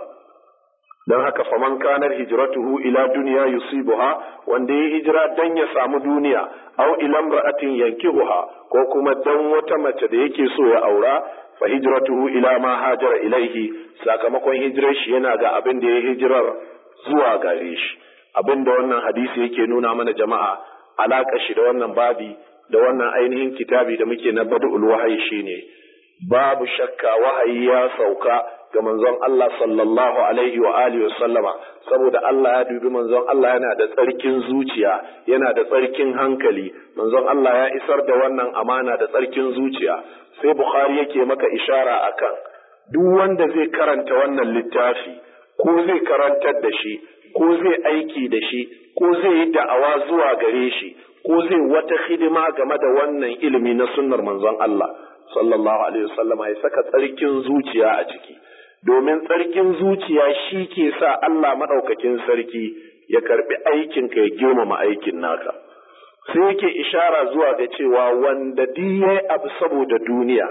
don haka faman kanar hijratuhu ila duniya yusibuha wanda ya hijira dan ya samu duniya aw ila imra'atin yankihuha ko kuma dan wata mace da yake so ya aura fa hijratuhu ila ma hajara ilaihi sakamakon hijirar shi yana ga abin da ya hijirar zuwa gare shi abin da wannan hadisi yake nuna mana jama'a alaka shi da wannan babi da wannan ainihin kitabi da muke na badul wahayi shine babu shakka wahayi ya sauka ga manzon Allah sallallahu alaihi wa alihi sallama saboda Allah ya dubi manzon Allah yana da tsarkin zuciya yana da tsarkin hankali manzon Allah ya isar da wannan amana da tsarkin zuciya sai Bukhari yake maka ishara akan duk wanda zai karanta wannan littafi ko zai karantar da shi ko zai aiki da shi ko zai yi da'awa zuwa gare shi ko zai wata hidima game da wannan ilimi na sunnar manzon Allah sallallahu alaihi wasallam ya saka tsarkin zuciya a ciki domin tsarkin zuciya shi ke sa Allah maɗaukakin sarki ya karɓi aikinka ya girmama aikin naka. Sai yake ishara zuwa ga cewa wanda ya abu saboda duniya,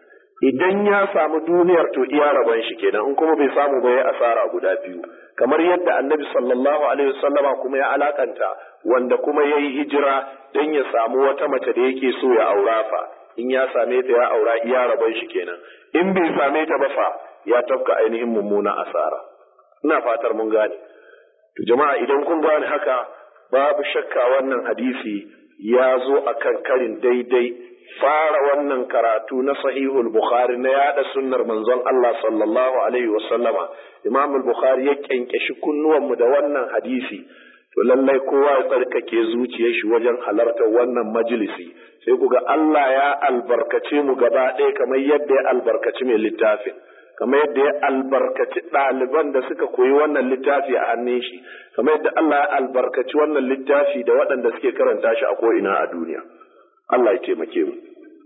idan ya samu duniyar to iya rabon shi kenan in kuma bai samu ba ya asara guda biyu. Kamar yadda annabi sallallahu alaihi wasallama kuma ya alakanta wanda kuma ya yi hijira don ya samu wata mace da yake so ya aura fa, in ya same ta ya aura iya rabon shi kenan. In bai same ta ba fa, ya tafka ainihin mummuna asara ina fatar mun gane to jama'a idan kun gane haka babu shakka wannan hadisi ya zo a kan karin daidai fara wannan karatu na sahihul bukhari na yada sunnar manzon Allah sallallahu alaihi wa sallama imam bukhari ya kyankyashi kunnuwanmu da wannan hadisi to lallai kowa ya tsarkake zuciyar shi wajen halartar wannan majalisi sai ku ga Allah ya albarkace mu gaba ɗaya kamar yadda ya albarkaci mai littafin kamar yadda ya albarkaci ɗaliban da suka koyi wannan littafi a hannun shi kamar yadda Allah ya albarkaci wannan littafi da waɗanda suke karanta shi a ko'ina a duniya Allah ya taimake mu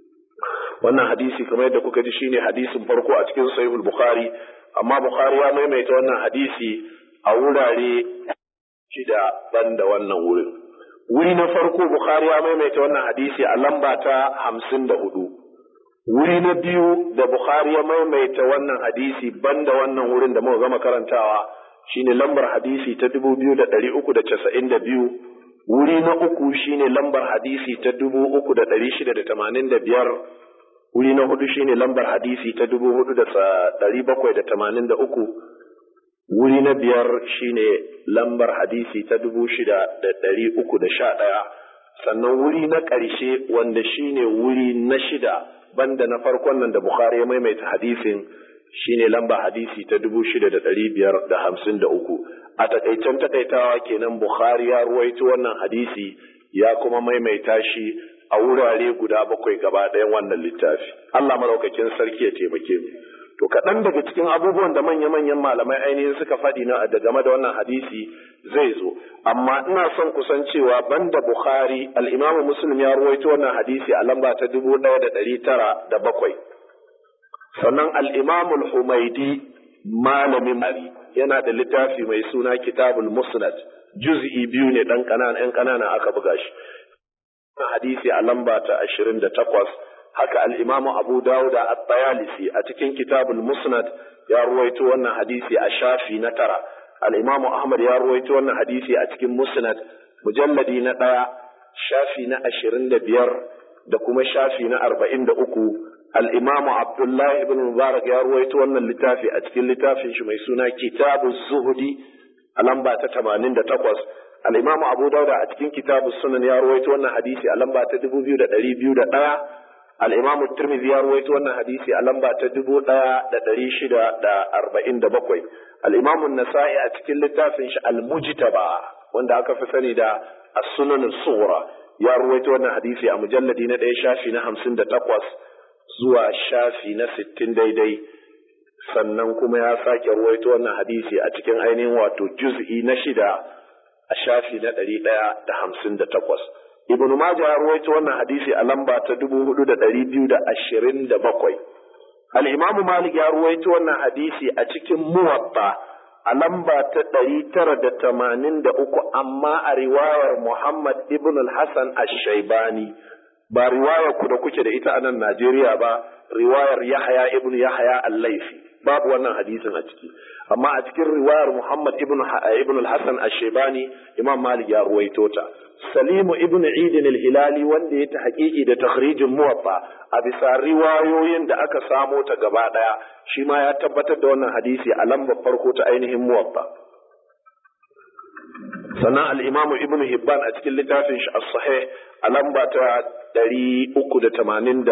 wannan hadisi kamar yadda kuka ji shine hadisin farko a cikin sahihul bukhari amma bukhari ya maimaita wannan hadisi a wurare shida ban da wannan wurin wuri na farko bukhari ya maimaita wannan hadisi a lamba ta hamsin da hudu wuri na biyu da Bukhari ya maimaita wannan hadisi banda wannan wurin da muka gama karantawa shine lambar hadisi ta dubu biyu da ɗari uku da casa'in da biyu wuri na uku shine lambar hadisi ta dubu uku da ɗari shida da tamanin da biyar wuri na hudu shine lambar hadisi ta dubu hudu da ɗari bakwai da tamanin da uku wuri na biyar shine lambar hadisi ta dubu shida da ɗari uku da sha ɗaya sannan wuri na ƙarshe wanda shine wuri na shida banda na farkon nan da Bukhari ya maimaita hadisin shine lamba hadisi ta dubu shida da ɗari biyar da hamsin da uku a takaicen takaitawa kenan Bukhari ya ruwaito wannan hadisi ya kuma maimaita shi a wurare guda bakwai gaba ɗayan wannan littafi Allah maraukakin sarki ya taimake mu to kaɗan daga cikin abubuwan da manya-manyan malamai ainihin suka faɗi na da game da wannan hadisi zai zo amma ina son kusan cewa banda bukhari al'imamu muslim ya ruwaito wannan hadisi a lamba ta dubu ɗaya da ɗari tara da bakwai sannan al'imamu humaidi malamin mari yana da littafi mai suna kitabul musnad juz'i biyu ne ɗan ƙanana ‘yan ƙanana aka buga shi hadisi a lamba ta ashirin da takwas haka al'imamu Abu Dawuda a Bayalisi a cikin kitabul Musnad ya ruwaito wannan hadisi a shafi na tara, al'imamu Ahmad ya ruwaito wannan hadisi a cikin Musnad mujalladi na ɗaya shafi na ashirin da biyar da kuma shafi na arba'in da uku, al'imamu Abdullahi ibn Mubarak ya ruwaito wannan littafi a cikin littafin shi mai suna kitabu Zuhudi a lamba ta tamanin da takwas. Al'imamu Abu Dawuda a cikin kitabu Sunan ya ruwaito wannan hadisi a lamba ta dubu biyu da ɗari biyu da ɗaya. الإمام الترمذي يروي أن حديثي ألم تدبو دا دا دريشدا دا أربعين دا بقوي الإمام النسائي أتكل لتافنش المجتبى وان دا أكفسني دا السنن الصغرى يروي أن حديثي أمجلدين دا شافي نهم سند تقوس زوا شافي نستين دي دي sannan kuma ya sake ruwaito wannan hadisi a cikin ainihin wato juz'i na shida a shafi na ɗari ɗaya da hamsin da takwas Ibn Majah ya ruwaito wannan hadisi a lamba ta dubu hudu da ɗari biyu da ashirin da bakwai. Al'imamu Malik ya ruwaito wannan hadisi a cikin muwatta a lamba ta ɗari tara da tamanin da uku amma a riwayar Muhammad ibn al-Hassan ash-Shaibani ba riwayar ku da kuke da ita a nan Najeriya ba riwayar Yahya ibn Yahya al-Laifi babu wannan hadisin a ciki amma a cikin riwayar Muhammad ibn ibn al-Hasan ash-Shaybani Imam Malik ya ruwaito ta Salimu ibn Eid al-Hilali wanda ya ta haƙiƙi da takhrijin muwaffa a bisa riwayoyin da aka samo ta gaba daya shi ma ya tabbatar da wannan hadisi a lambar farko ta ainihin muwaffa sannan al-Imam Ibn Hibban a cikin littafin shi as-Sahih a lamba ta 388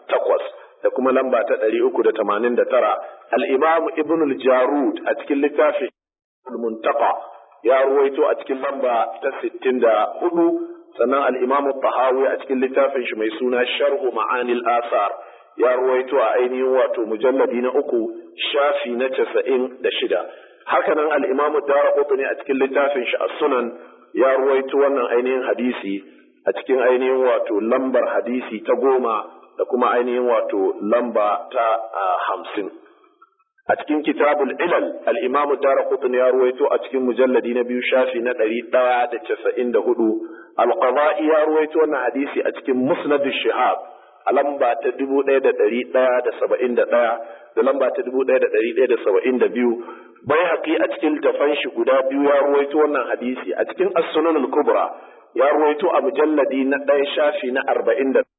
da kuma lamba ta ɗari uku da tamanin da tara al'imam ibn al-jarud a cikin littafin muntaka ya ruwaito a cikin lamba ta sittin da hudu sannan al'imam tahawi a cikin littafin shi mai suna sharhu ma'anil asar ya ruwaito a ainihin wato mujalladi na uku shafi na casa'in da shida hakanan al'imam dara ne a cikin littafin shi as-sunan ya ruwaito wannan ainihin hadisi a cikin ainihin wato lambar hadisi ta goma da kuma ainihin wato lamba ta hamsin. A cikin kitabul ilal al'imamu dara kutun ya ruwaito a cikin mujalladi na biyu shafi na ɗari ɗaya da casa'in da hudu, alƙaba'i ya ruwaito wannan hadisi a cikin musnadu shihab a lamba ta dubu ɗaya da ɗari ɗaya da saba'in da ɗaya da lamba ta dubu ɗaya da ɗari ɗaya da saba'in da biyu. Bai haƙi a cikin tafan shi guda biyu ya ruwaito wannan hadisi a cikin as-sunan kubra ya ruwaito a mujalladi na ɗaya shafi na arba'in da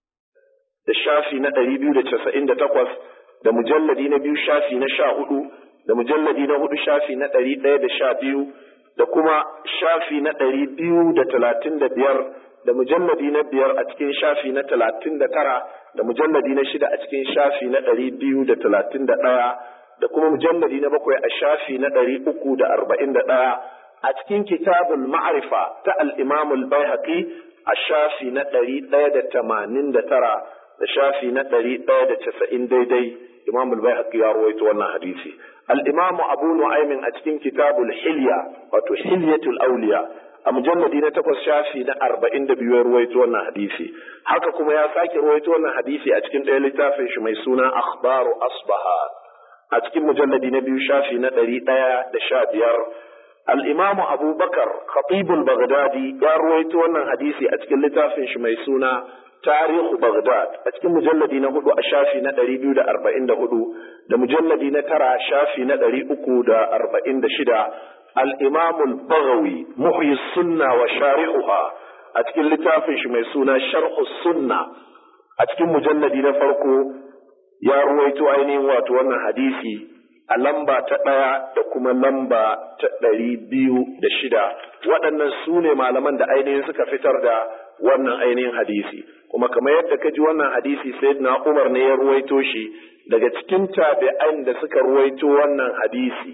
da shafi na ɗari biyu da casa'in da takwas da mujalladi na biyu shafi na sha hudu da mujalladi na hudu shafi na ɗari ɗaya da sha biyu da kuma shafi na ɗari biyu da talatin da biyar da mujalladi na biyar a cikin shafi na talatin da tara da mujalladi na shida a cikin shafi na ɗari biyu da talatin da ɗaya da kuma mujalladi na bakwai a shafi na ɗari uku da arba'in da ɗaya a cikin kitabul ma'arifa ta al-imamul baihaqi a shafi na ɗari ɗaya da tamanin da tara da shafi na ɗari ɗaya da casa'in daidai imam al-bayhaqi ya rawaito wannan hadisi al-imam abu nu'aymin a cikin kitabul hilya wato hilyatul awliya a mujalladi na takwas shafi na arba'in da biyu ya rawaito wannan hadisi haka kuma ya sake rawaito wannan hadisi a cikin ɗaya littafin shi mai suna akhbaru asbaha a cikin mujalladi na biyu shafi na ɗari ɗaya da sha biyar al-imam abubakar khatibul baghdadi ya rawaito wannan hadisi a cikin littafin shi mai suna tarihu Baghdad a cikin mujalladi na hudu a shafi na ɗari biyu da arba'in da hudu da mujalladi na tara shafi na ɗari uku da arba'in da shida al'imamul bagawi muhyi sunna wa shari'uha a cikin littafin shi mai suna sharhu sunna a cikin mujalladi na farko ya ruwaito ainihin wato wannan hadisi a lamba ta ɗaya da kuma lamba ta ɗari biyu da shida waɗannan su ne malaman da ainihin suka fitar da wannan ainihin hadisi kuma kamar yadda ka ji wannan hadisi sai na umar ne ya ruwaito shi daga cikin tabi'an da suka ruwaito wannan hadisi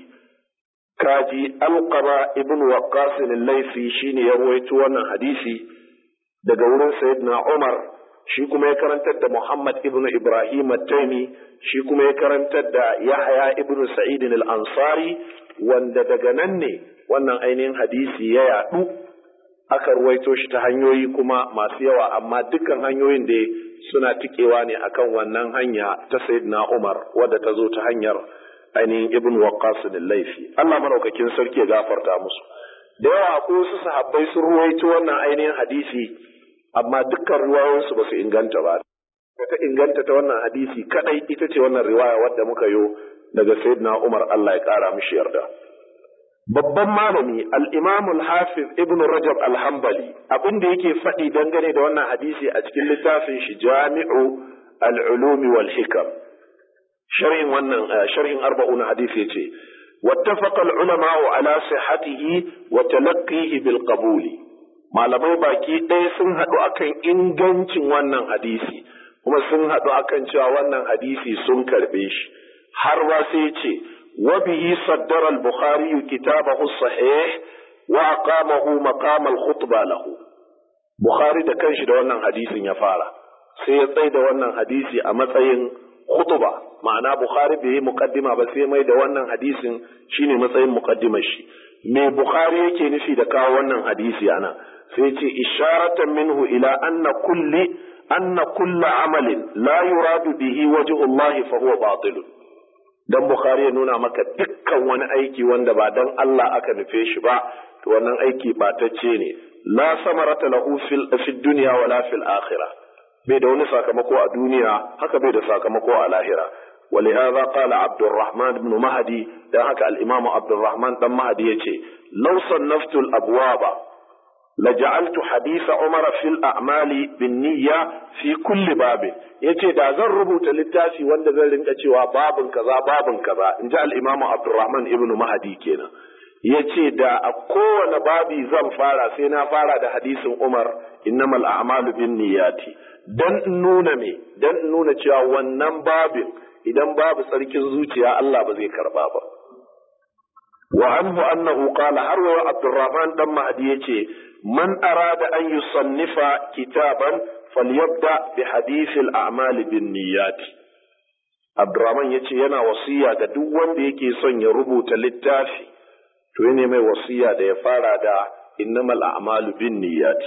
kaji alqama ibn waqqas al-laifi shine ya ruwaito wannan hadisi daga wurin sayyidina umar shi kuma ya karantar da muhammad ibn ibrahim at-taimi shi kuma ya karantar da yahya ibn sa'id al-ansari wanda daga nan ne wannan ainihin hadisi ya yadu aka ruwaito shi ta hanyoyi kuma masu yawa amma dukkan hanyoyin da suna tikewa ne akan wannan hanya ta sayyidina Umar wadda ta zo ta hanyar ainihin ibn Waqqas laifi Allah madaukakin sarki ya gafarta musu da yawa ko su sahabbai sun ruwaito wannan ainihin hadisi amma dukkan ruwayoyinsu ba su inganta ba ta inganta ta wannan hadisi kadai ita ce wannan riwaya wadda muka yo daga sayyidina Umar Allah ya kara mishi yarda babban malami al-imam al-hafiz ibn rajab al-hanbali abin da yake faɗi dangane da wannan hadisi a cikin littafin shi jami'u al-ulum wal hikam sharhin wannan sharhin arba'un hadisi yace wattafaqa al-ulama ala sihhatihi wa talaqqihi bil qabul malamai baki ɗaya sun haɗu akan ingancin wannan hadisi kuma sun haɗu akan cewa wannan hadisi sun karɓe shi har ba sai ce وبه صدر البخاري كتابه الصحيح وأقامه مقام الخطبة له بخاري da kanshi da wannan hadisin ya fara sai ya tsaye da wannan hadisi a matsayin khutba ma'ana Bukhari bai yi muqaddima ba sai mai da wannan hadisin shine matsayin muqaddimar shi me Bukhari yake nufi da kawo wannan hadisi ana sai ce isharatan minhu ila anna kulli anna kulla amalin la yuradu bihi wajhu Allah fa huwa batilun dan Bukhari ya nuna maka dukkan wani aiki wanda ba dan Allah aka nufe shi ba to wannan aiki batacce ne la samarata lahu fil fid dunya wala fil akhirah bai da wani sakamako a duniya haka bai da sakamako a lahira ولهذا قال عبد الرحمن بن مهدي ده هكا الإمام عبد الرحمن بن مهدي يتي لو صنفت الأبواب لجعلت حديث عمر في الأعمال بالنية في كل باب yace da zan rubuta littafi wanda zan rinka cewa babin kaza babin kaza in ji al-Imam Abdurrahman ibn Mahdi kenan yace da a kowane babi zan fara sai na fara da hadisin Umar innamal a'malu binniyati dan nuna me dan nuna cewa wannan babin idan babu tsarkin zuciya Allah ba zai karba ba wa anhu annahu qala har wa Abdurrahman dan Mahdi yace man arada an yusannifa kitaban falyabda bi hadith al-a'mal bin niyyat Abdurrahman yace yana wasiya ga duk wanda yake son ya rubuta littafi to yana mai wasiya da ya fara da innamal a'malu bin niyyat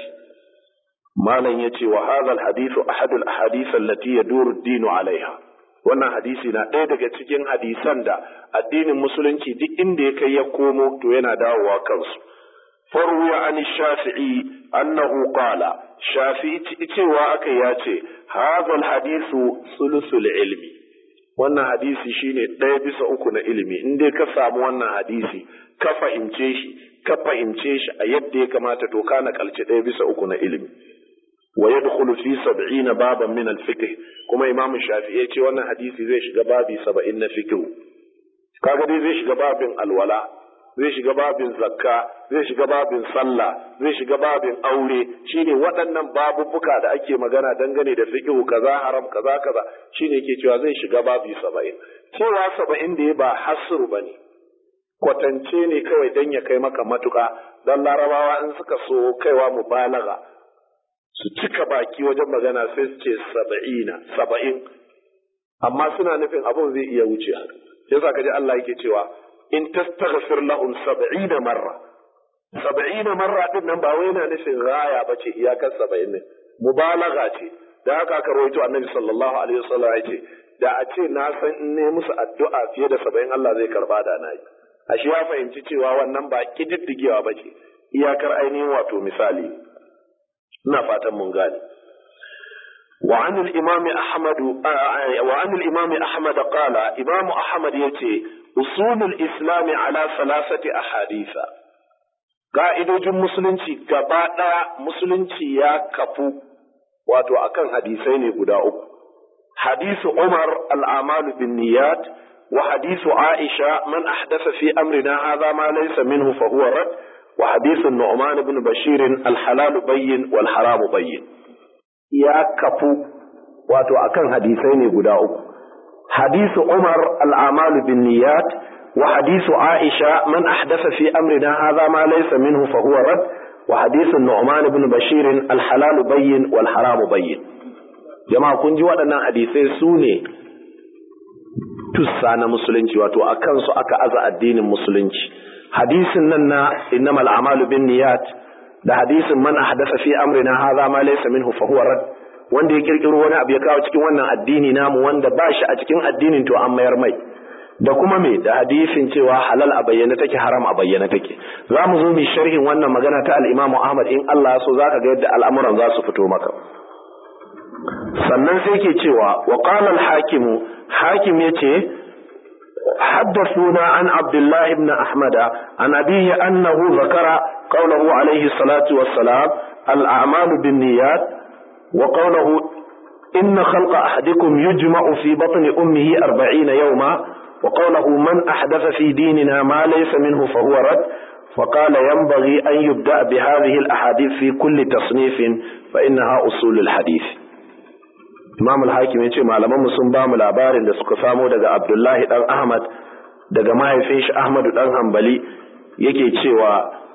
malam yace wa hadha al-hadith ahad al-ahadith allati yaduru ad-din 'alayha wannan hadisi na ɗaya daga cikin hadisan da addinin musulunci duk inda ya kai ya komo to yana dawowa kansu farwiya an shafi'i annahu qala shafi'i cewa aka ya ce hadhal hadisu sulusul ilmi wannan hadisi shine ɗaya bisa uku na ilimi in dai ka samu wannan hadisi ka fahimce shi ka fahimce shi a yadda ya kamata to ka nakalci ɗaya bisa uku na ilimi wa yadkhulu fi sab'ina baban min al-fiqh kuma imamu shafi'i ce wannan hadisi zai shiga babi 70 na fiqh kaga dai zai shiga babin alwala zai shiga babin zakka zai shiga babin sallah zai shiga babin aure shine waɗannan babubbuka da ake magana dangane da fiqh kaza haram kaza kaza shine yake cewa zai shiga babi 70 cewa 70 da ba hasru bane kwatance ne kawai dan ya kai maka matuka dan larabawa in suka so kaiwa mubalaga su cika baki wajen magana sai su ce saba'ina saba'in amma suna nufin abin zai iya wuce haka yasa kaji Allah yake cewa in tastaghfir lahum sab'ina marra sab'ina marra din nan ba wai yana nufin raya bace iyakar saba'in ne mubalaga ce da haka aka rawaito annabi sallallahu alaihi wasallam ya ce da a ce na san in ne musu addu'a fiye da saba'in Allah zai karba da na yi ashe ya fahimci cewa wannan ba kididdigewa bace iyakar ainihin wato misali ina fatan mun gane وعن الإمام أحمد وعن الإمام أحمد قال إمام أحمد يتي أصول الإسلام على ثلاثة أحاديث قائدوجin musulunci gaba ɗaya musulunci ya kafu wato akan hadisai ne guda uku hadisu Umar al'amalu bin niyat wa hadisu Aisha man ahdasa fi amrina hadha ma laysa minhu fa huwa rad wa hadisu Nu'man ibn Bashir al-halal bayyin wal haram bayyin ya kafu wato akan hadisai ne guda uku hadisu Umar al'amalu bin niyat wa hadisu Aisha man ahdasa fi amrina hadha ma laysa minhu fa huwa rad wa hadisu Nu'man ibn Bashir al-halal bayyin wal haram bayyin jama'a kun ji waɗannan hadisai su ne tussa na musulunci wato a kansu aka aza addinin musulunci hadisin nan na innamal a'malu bin niyat da hadisin man ahdasa fi amrina hadha ma laysa minhu fa huwa rad wanda ya kirkiro wani abu ya kawo cikin wannan addini namu wanda ba shi a cikin addinin to an mayar mai da kuma me da hadisin cewa halal a bayyana take haram a bayyana take za mu zo mu sharhin wannan magana ta al-Imam Ahmad in Allah so zaka ga yadda al'amuran za su fito maka sannan sai ke cewa wa qala al-hakim hakim yace حدثونا عن عبد الله بن أحمد عن أبيه أنه ذكر قوله عليه الصلاة والسلام الأعمال بالنيات وقوله إن خلق أحدكم يجمع في بطن أمه أربعين يوما وقوله من أحدث في ديننا ما ليس منه فهو رد فقال ينبغي أن يبدأ بهذه الأحاديث في كل تصنيف فإنها أصول الحديث Imam al-Hakim yace malaman mu sun ba mu labarin da suka samo daga Abdullahi dan Ahmad daga mahaifin shi Ahmadu dan Hanbali yake cewa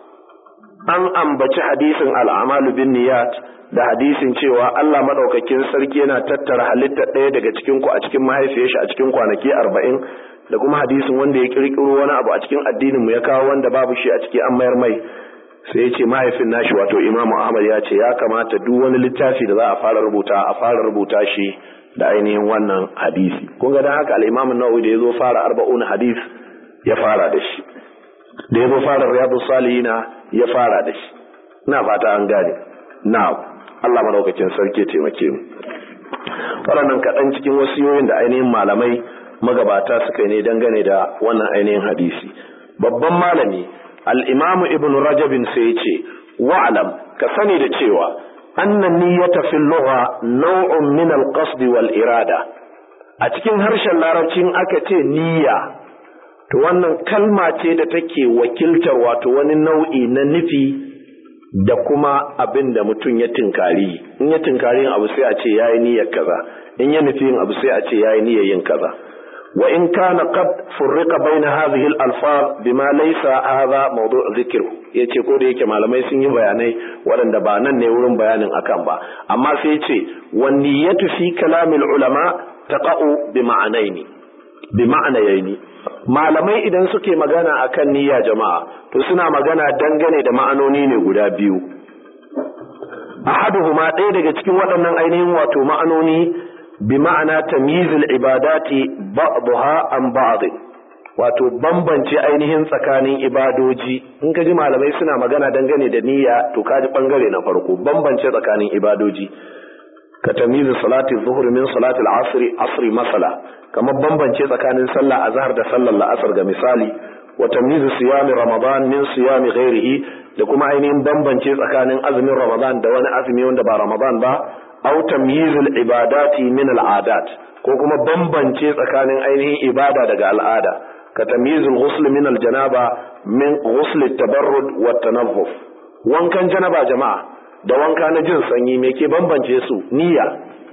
an ambaci hadisin al-amalu bin niyat da hadisin cewa Allah madaukakin sarki yana tattara halittar ɗaya daga cikin ku a cikin mahaifiyar shi a cikin kwanaki arba'in da kuma hadisin wanda ya kirkiro wani abu a cikin addinin mu ya kawo wanda babu shi a ciki an mayar mai sai ya ce mahaifin nashi wato imamu ahmad ya ce ya kamata duk wani littafi da za a fara rubuta a fara rubuta shi da ainihin wannan hadisi kun ga dan haka al-imam an-nawawi da yazo fara arba'un hadis ya fara da shi da yazo fara riyadus salihina ya fara da shi ina fata an gane na'am Allah madaukakin sarki ya taimake mu waɗannan kaɗan cikin wasiyoyin da ainihin malamai magabata suka yi ne dangane da wannan ainihin hadisi babban malami al-imam ibn rajabin sai ya ce wa'lam ka sani da cewa annan niyyata fil lugha naw'un min al-qasd wal irada a cikin harshen larabcin aka ce niyya to wannan kalma ce da take wakiltar wato wani nau'i na nufi da kuma abin da mutum ya tinkari in ya tinkari yin abu sai a ce yayi niyyar kaza in ya nufi yin abu sai a ce yayi niyyar yin kaza wa in kana qad furriqa baina hadhihi al-alfaz bima laysa hadha mawdu' dhikru yace ko da yake malamai sun yi bayanai waɗanda ba nan ne wurin bayanin akan ba amma sai yace wan niyyatu fi kalamil ulama taqa'u bi ma'anaini bi ma'anayaini malamai idan suke magana akan niyya jama'a to suna magana dangane da ma'anoni ne guda biyu ahaduhuma ɗaya daga cikin waɗannan ainihin wato ma'anoni bi ma'ana tamyizul ibadati ba'daha an ba'd wato bambance ainihin tsakanin ibadoji in ka ji malamai suna magana dangane da niyya to ka ji bangare na farko bambance tsakanin ibadoji ka tamyizu salati zuhur min salati al-asr asri masala kamar bambance tsakanin sallah azhar da sallar la'asar ga misali wa tamyizu siyami ramadan min siyami ghairihi da kuma ainihin bambance tsakanin azumin ramadan da wani azumi wanda ba ramadan ba aw tamyizul ibadati min al'adat ko kuma bambance tsakanin ainihin ibada daga al'ada ka tamyizul ghusl min al-janaba min ghusl at-tabarrud wa tanaffuf wankan janaba jama'a da wanka na jin sanyi me ke bambance su niyya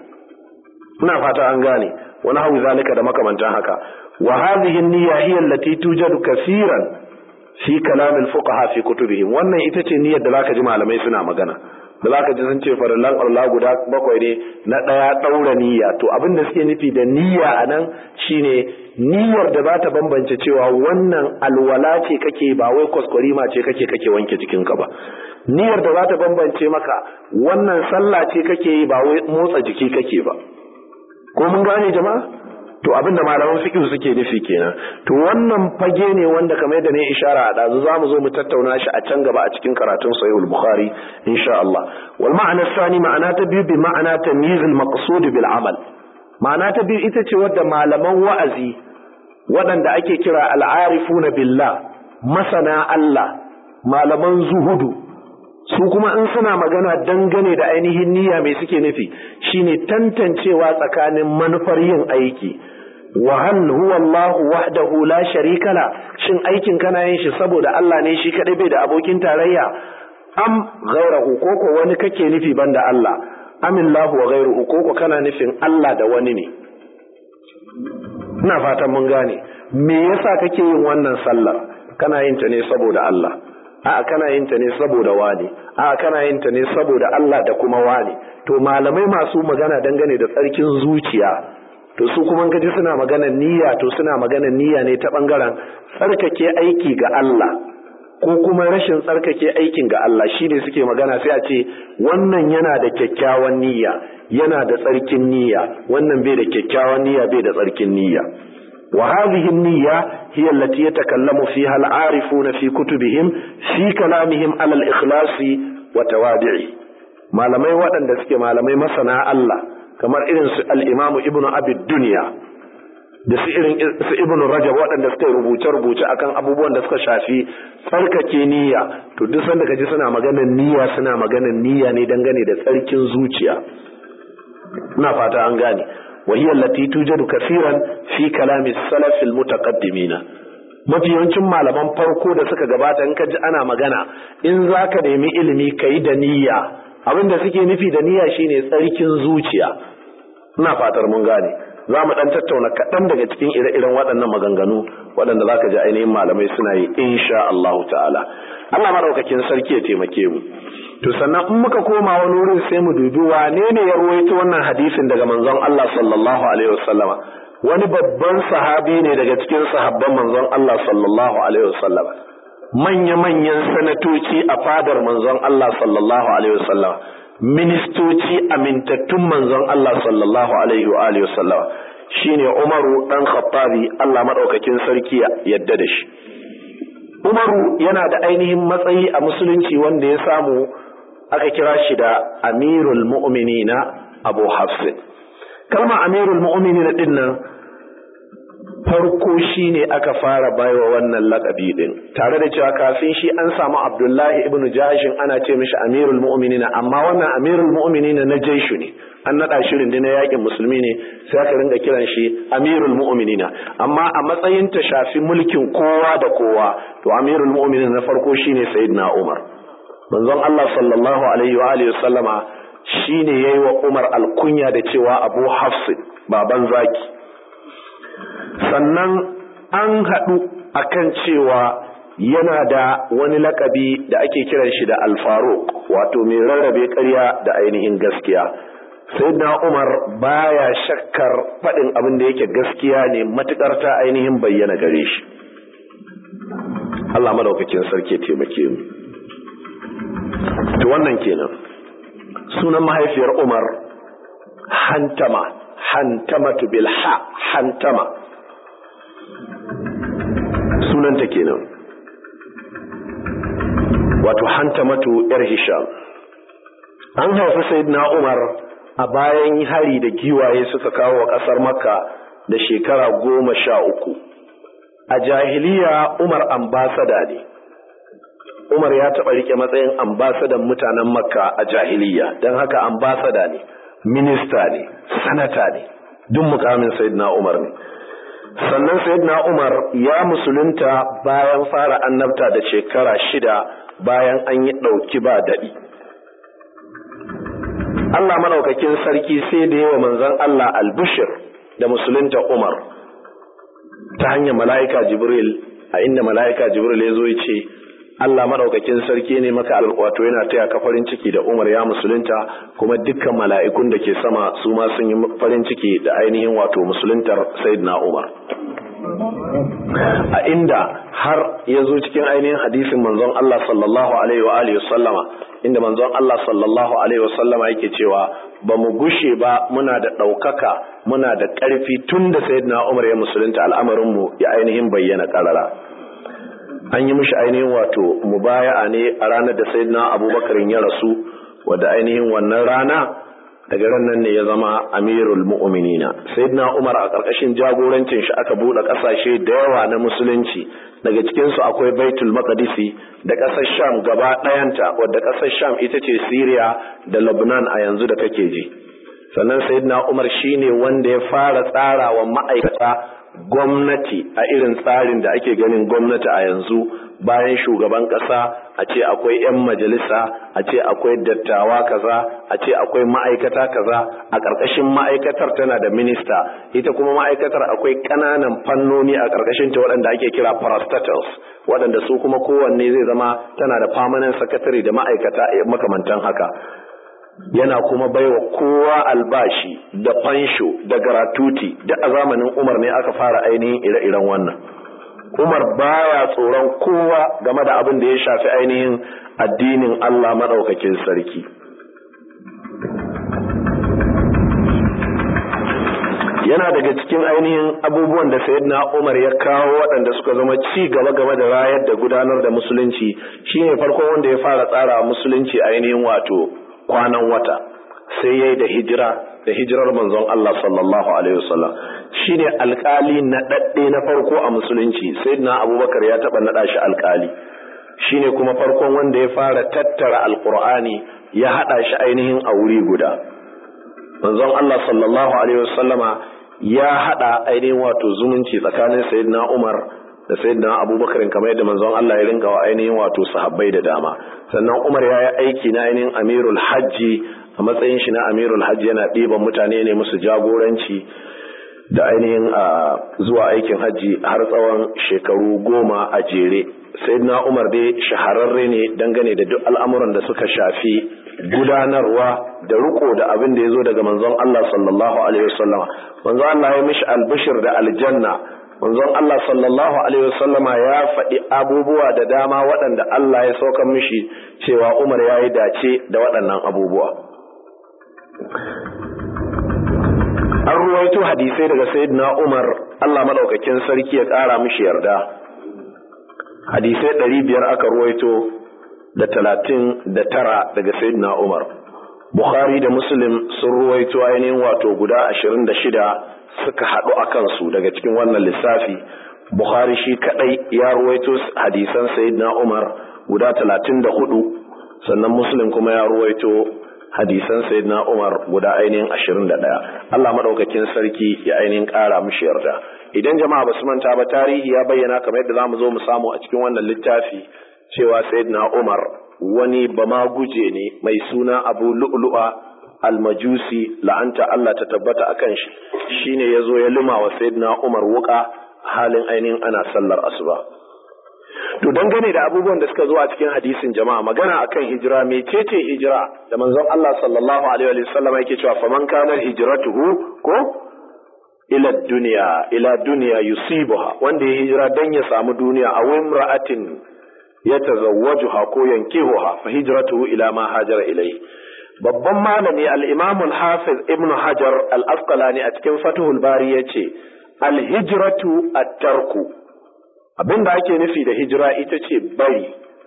ina fata an gane wani hawi zalika da makamantan haka wa hadhihi an-niyya hiya allati tujadu kaseeran fi kalam al-fuqaha fi kutubihim wannan ita ce niyyar da zaka ji malamai suna magana da za ka ji sun ce farillan Allah guda bakwai ne na ɗaya ɗaura niyya to abin da suke nufi da niyya a nan shine niyyar da za ta bambance cewa wannan alwala ce kake ba wai kwaskwarima ce kake kake wanke jikinka ba niyyar da za ta bambance maka wannan sallah ce kake yi ba wai motsa jiki kake ba ko mun gane jama'a to abin da malaman fiqh suke nufi kenan to wannan fage ne wanda kamar yadda ne ishara a dazu zamu zo mu tattauna shi a can gaba a cikin karatun sahih al-bukhari insha Allah wal ma'ana thani ma'ana ta biyu bi ma'ana tamyiz al-maqsud bil amal ma'ana ta biyu ita ce wadda malaman wa'azi waɗanda ake kira al-arifuna billah masana Allah malaman zuhudu su kuma in suna magana dangane da ainihin niyya mai suke nufi shine tantancewa tsakanin manufar yin aiki wa hal huwa Allah wahdahu la sharika la shin aikin kana yin shi saboda Allah ne shi kadai bai da abokin tarayya am ghairahu koko wani kake nufi banda Allah amillahu wa ghairuhu koko kana nufin Allah da wani ne ina fatan mun gane me yasa kake yin wannan sallar kana yin ta ne saboda Allah a'a kana yin ta ne saboda wani a'a kana yin ta ne saboda Allah da kuma wani to malamai masu magana dangane da tsarkin zuciya to su kuma gaji suna magana niyya to suna magana niyya ne ta bangaren tsarkake aiki ga Allah ko kuma rashin tsarkake aikin ga Allah shine suke magana sai a ce wannan yana da kyakkyawan niyya yana da tsarkin niyya wannan bai da kyakkyawan niyya bai da tsarkin niyya وهذه النية هي التي يتكلم فيها العارفون في كتبهم في كلامهم على الإخلاص وتوابعه ما لم يودن دسك ما لم يمسنا الله كما إذن الإمام ابن أبي الدنيا da su irin su ibnu rajab waɗanda suka yi rubuce-rubuce akan abubuwan da suka shafi tsarkake niyya to duk sanda kaji suna maganar niyya suna maganar niyya ne dangane da tsarkin zuciya ina fata an gane وهي التي توجد كثيرا في كلام السلف المتقدمين mafi yawancin malaman farko da suka gabata in ka ji ana magana in za ka nemi ilimi ka yi da niyya abin da suke nufi da niyya shine tsarkin zuciya ina fatar mun gane za mu dan tattauna kaɗan daga cikin ire-iren waɗannan maganganu waɗanda za ka ji ainihin malamai suna yi insha Allah ta'ala Allah maɗaukakin sarki ya taimake mu to sannan in muka koma wani wurin sai mu dubi wane ne ya ruwaito wannan hadisin daga manzon Allah sallallahu alaihi wasallama wani babban sahabi ne daga cikin sahabban manzon Allah sallallahu alaihi wasallama manya manyan sanatoci a fadar manzon Allah sallallahu alaihi wasallama ministoci amintattun manzon Allah sallallahu alaihi wa alihi wasallama shine Umaru dan Khattabi Allah madaukakin sarki yadda da shi Umaru yana da ainihin matsayi a musulunci wanda ya samu aka kira shi da amirul mu'minina abu hafsin kalma amirul mu'minin din nan farko shi ne aka fara baiwa wannan lakabi din tare da cewa kafin shi an samu abdullahi ibn jashin ana ce mishi amirul mu'minina amma wannan amirul mu'minina na jaishu ne an naɗa shi rundunar yakin musulmi ne sai aka ringa kiran shi amirul mu'minina amma a matsayin ta shafi mulkin kowa da kowa to amirul mu'minina na farko shine sayyidina umar manzon Allah sallallahu alaihi wa alihi sallama shine yayi wa umar alkunya da cewa abu hafs baban zaki sannan an haɗu akan cewa yana da wani lakabi da ake kiran shi da alfaruk wato mai rarrabe ƙarya da ainihin gaskiya sayyidina umar baya shakkar faɗin abin da yake gaskiya ne matuƙar ta ainihin bayyana gare shi Allah madaukakin sarki taimake mu to wannan kenan sunan mahaifiyar umar hantama hantamatu bil ha hantama sunanta kenan wato hantamatu yar hisham an haifi sayyidina umar a bayan hari da giwaye suka kawo wa ƙasar makka da shekara goma sha uku a jahiliya umar ambasada ne umar ya taɓa rike matsayin ambasadan mutanen makka a jahiliya don haka ambasada ne minista ne sanata ne duk mukamin sayyidina umar ne sannan sayyidina umar ya musulunta bayan fara annabta da shekara shida bayan an yi ɗauki ba daɗi Allah maɗaukakin sarki sai da yawa manzon Allah albushir da musulunta umar ta hanyar mala'ika jibril a inda mala'ika jibril ya zo ya ce Allah maɗaukakin sarki ne maka wato yana taya ka farin ciki da Umar ya musulunta kuma dukkan mala'ikun da ke sama su ma sun yi farin ciki da ainihin wato musuluntar Sayyidina Umar. A inda har ya zo cikin ainihin hadisin manzon Allah sallallahu alaihi wa alihi sallama inda manzon Allah sallallahu alaihi wa sallama yake cewa ba mu gushe ba muna da ɗaukaka muna da ƙarfi tun da Sayyidina Umar ya musulunta al'amarinmu ya ainihin bayyana ƙarara. an yi mishi ainihin wato mubaya'a ne a ranar da sayyidina abubakar ya rasu wadda ainihin wannan rana daga ran nan ne ya zama amirul mu'minina sayyidina umar a ƙarƙashin jagorancin shi aka buɗe ƙasashe da yawa na musulunci daga cikin su akwai baitul maqdisi da ƙasar sham gaba ɗayanta wadda ƙasar sham ita ce syria da lebanon a yanzu da kake ji sannan sayyidina umar shine wanda ya fara tsara wa ma'aikata gwamnati a irin tsarin da ake ganin gwamnati a yanzu bayan shugaban ƙasa a ce akwai 'yan majalisa a ce akwai dattawa kaza a ce akwai ma'aikata kaza a ƙarƙashin ma'aikatar tana da minista ita kuma ma'aikatar akwai ƙananan fannoni a ƙarƙashin ta waɗanda ake kira parastatals waɗanda su kuma kowanne zai zama tana da permanent secretary da ma'aikata makamantan haka yana kuma baiwa kowa albashi da fansho da garatuti da a zamanin Umar ne aka fara ainihin ire-iren wannan. Umar baya tsoron kowa game da abin da ya shafi ainihin addinin Allah maɗaukakin sarki. Yana daga cikin ainihin abubuwan da Sayyidina Umar ya kawo waɗanda suka zama ci gaba game da rayar da gudanar da musulunci shine farkon wanda ya fara tsara musulunci ainihin wato kwanan wata sai yayi da hijira da hijirar manzon Allah sallallahu alaihi wasallam shine alkali na dadde na farko a musulunci sayyidina Abubakar ya taba nada shi alkali shine kuma farkon wanda ya fara tattara alqur'ani ya hada shi ainihin a wuri guda manzon Allah sallallahu alaihi wasallama ya hada ainihin wato zumunci tsakanin sayyidina Umar da sayyidina Abubakar kamar yadda manzon Allah ya rinka wa ainihin wato sahabbai da dama sannan Umar ya yi aiki na ainihin Amirul Hajji a matsayin shi na Amirul Hajji yana ɗiban mutane ne musu jagoranci da ainihin a zuwa aikin hajji har tsawon shekaru goma a jere sayyidina Umar dai shahararre ne dangane da duk al'amuran da suka shafi gudanarwa da riko da abin da ya zo daga manzon Allah sallallahu alaihi wasallam manzon Allah ya mishi albishir da aljanna manzon Allah sallallahu alaihi wasallama ya faɗi abubuwa da dama waɗanda Allah ya saukan mishi cewa Umar ya yi dace da waɗannan abubuwa an ruwaito hadisai daga sayyidina Umar Allah madaukakin sarki ya ƙara mishi yarda hadisai ɗari biyar aka ruwaito da talatin da tara daga sayyidina Umar Bukhari da Muslim sun ruwaito ainihin wato guda ashirin da shida suka haɗu a kansu daga cikin wannan lissafi. Bukhari shi kaɗai ya ruwaito hadisan Sayyidina Umar guda talatin da hudu, sannan Muslim kuma ya ruwaito hadisan Sayyidina Umar guda ainihin ashirin da ɗaya. Allah maɗaukakin sarki ya ainihin ƙara mishi yarda. Idan jama'a ba su manta ba tarihi ya bayyana kamar yadda za mu zo mu samu a cikin wannan littafi cewa Sayyidina Umar wani bama guje ne mai suna abu lu'lu'a almajusi la'anta Allah ta tabbata a kan shi shine ya zo ya lima wa sayyidina Umar wuka halin ainihin ana sallar asuba to dangane da abubuwan da suka zo a cikin hadisin jama'a magana akan hijira mecece hijira da manzon Allah sallallahu alaihi wa sallam yake cewa faman kana hijratuhu ko ila dunya ila dunya yusibuha wanda ya hijira dan ya samu duniya a imra'atin yatazawwajuha ko yankihuha fa hijratuhu ila ma hajara ilayhi babban malami al-imam al-hafiz ibn hajar al-asqalani a cikin fathul bari yace al-hijratu at-tarku abinda ake nufi da hijira ita ce bari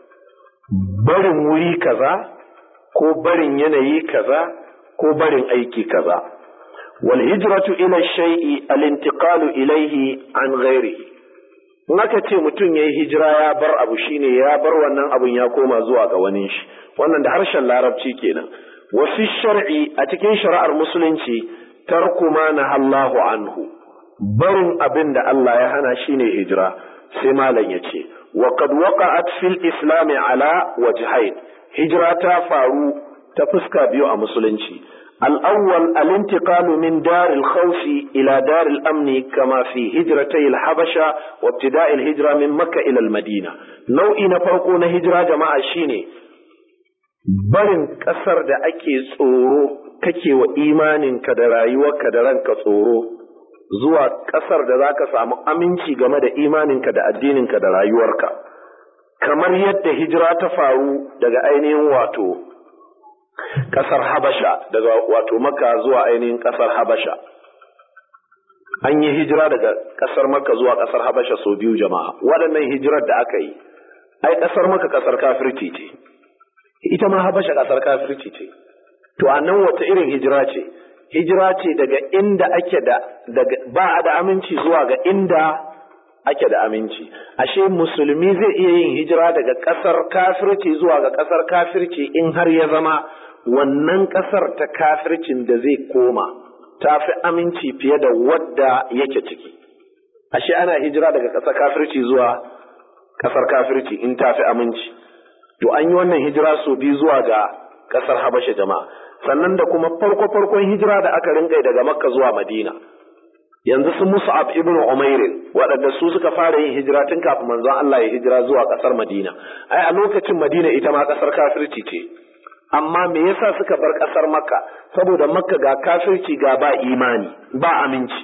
barin wuri kaza ko barin yanayi kaza ko barin aiki kaza wal hijratu ila shay'i al-intiqalu ilayhi an ghairihi in aka ce mutum ya yi hijira ya bar abu shine ya bar wannan abun ya koma zuwa ga wani shi wannan da harshen larabci kenan wasu shar'i a cikin shari'ar musulunci tarku ma na Allahu anhu barin abin da Allah ya hana shine hijira sai malam ya ce wa qad waqa'at fil islam ala wajhayn hijira ta faru ta fuska biyu a musulunci الأول الانتقال من دار الخوف إلى دار الأمن كما في هجرتي الحبشة وابتداء الهجرة من مكة إلى المدينة نوعي نفرقون هجرة جماعة شيني barin ƙasar da ake tsoro kake wa imaninka da rayuwarka da ranka tsoro zuwa ƙasar da za ka samu aminci game da imaninka da addininka da rayuwarka kamar yadda hijira ta faru daga ainihin wato ƙasar Habasha daga wato Makka zuwa ainihin ƙasar Habasha. An yi hijira daga ƙasar Makka zuwa ƙasar Habasha sau biyu jama'a. Waɗannan hijirar da aka yi, ai ƙasar Makka ƙasar kafirci ce, ita ma Habasha ƙasar kafirci ce. To a nan wata irin hijira ce? Hijira ce daga inda ake da ba a da aminci zuwa ga inda ake da aminci. Ashe musulmi zai iya yin hijira daga ƙasar kafirci zuwa ga ƙasar kafirci in har ya zama wannan ƙasar ta kafircin da zai koma ta fi aminci fiye da wadda yake ciki. Ashe ana hijira daga ƙasar kafirci zuwa ƙasar kafirci in ta fi aminci. To an yi wannan hijira sau biyu zuwa ga ƙasar Habasha jama'a. Sannan da kuma farko-farkon hijira da aka rinƙai daga Makka zuwa Madina. Yanzu su Mus'ab ibn Umairin waɗanda su suka fara yin hijira tun kafin manzon Allah ya hijira zuwa ƙasar Madina. Ai a lokacin Madina ita ma ƙasar kafirci ce. amma me yasa suka bar ƙasar makka saboda makka ga kafirci ga ba imani ba aminci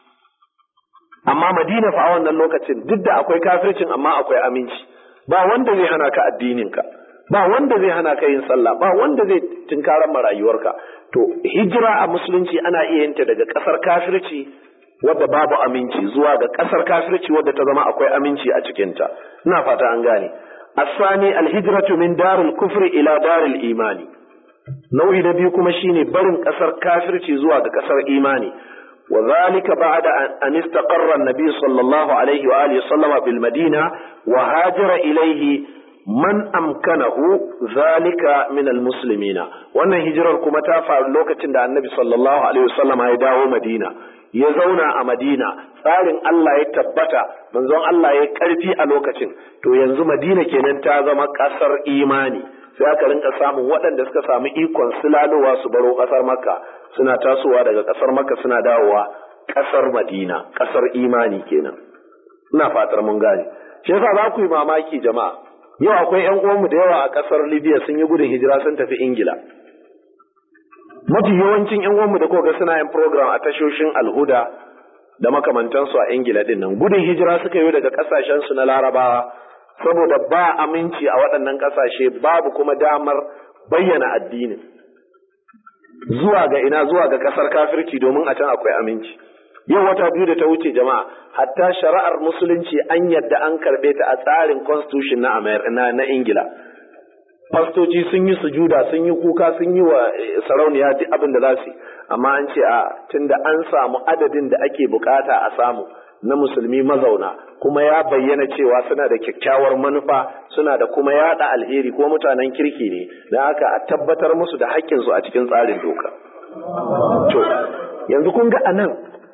amma madina fa a wannan lokacin duk da akwai kafircin amma akwai aminci ba wanda zai hana ka addininka ba wanda zai hana ka yin sallah ba wanda zai tunkarar ma rayuwarka to hijira a musulunci ana iya yin ta daga ƙasar kafirci wadda babu aminci zuwa ga ƙasar kafirci wadda ta zama akwai aminci a cikinta ina fata an gane الثاني الهجرة من دار الكفر إلى دار الإيمان نوعي نبي كما شيني برن كسر كافر زوا كسر إيماني وذلك بعد أن استقر النبي صلى الله عليه وآله وسلم بالمدينة وهاجر إليه من أمكنه ذلك من المسلمين وأن هجرة كما تافع لوكة النبي صلى الله عليه وسلم يداو مدينة ya zauna a Madina tsarin Allah ya tabbata manzon Allah ya karfi a lokacin to yanzu Madina kenan ta zama kasar imani sai aka rinka samun waɗanda suka samu ikon sulalowa su baro kasar Makka suna tasowa daga kasar Makka suna dawowa kasar Madina kasar imani kenan ina fatar mun gane shi yasa za ku yi mamaki jama'a yau akwai ƴan uwanmu da yawa a kasar Libya sun yi gudun hijira sun tafi Ingila mafi yawancin yan uwanmu da koga suna yin program a tashoshin alhuda da makamantansu a ingila din nan gudun hijira suka yi daga kasashen su na larabawa saboda ba aminci a waɗannan kasashe babu kuma damar bayyana addinin zuwa ga ina zuwa ga kasar kafirci domin a can akwai aminci yau wata biyu da ta wuce jama'a hatta shari'ar musulunci an yadda an karɓe ta a tsarin constitution na na, na ingila fastoci sun yi sujuda sun yi kuka sun yi wa sarauniya duk abin da za su amma an ce a tunda an samu adadin da ake bukata a samu na musulmi mazauna kuma ya bayyana cewa suna da kyakkyawar manufa suna da kuma yada alheri ko mutanen kirki ne da haka a tabbatar musu da haƙƙinsu a cikin tsarin doka to yanzu kun ga anan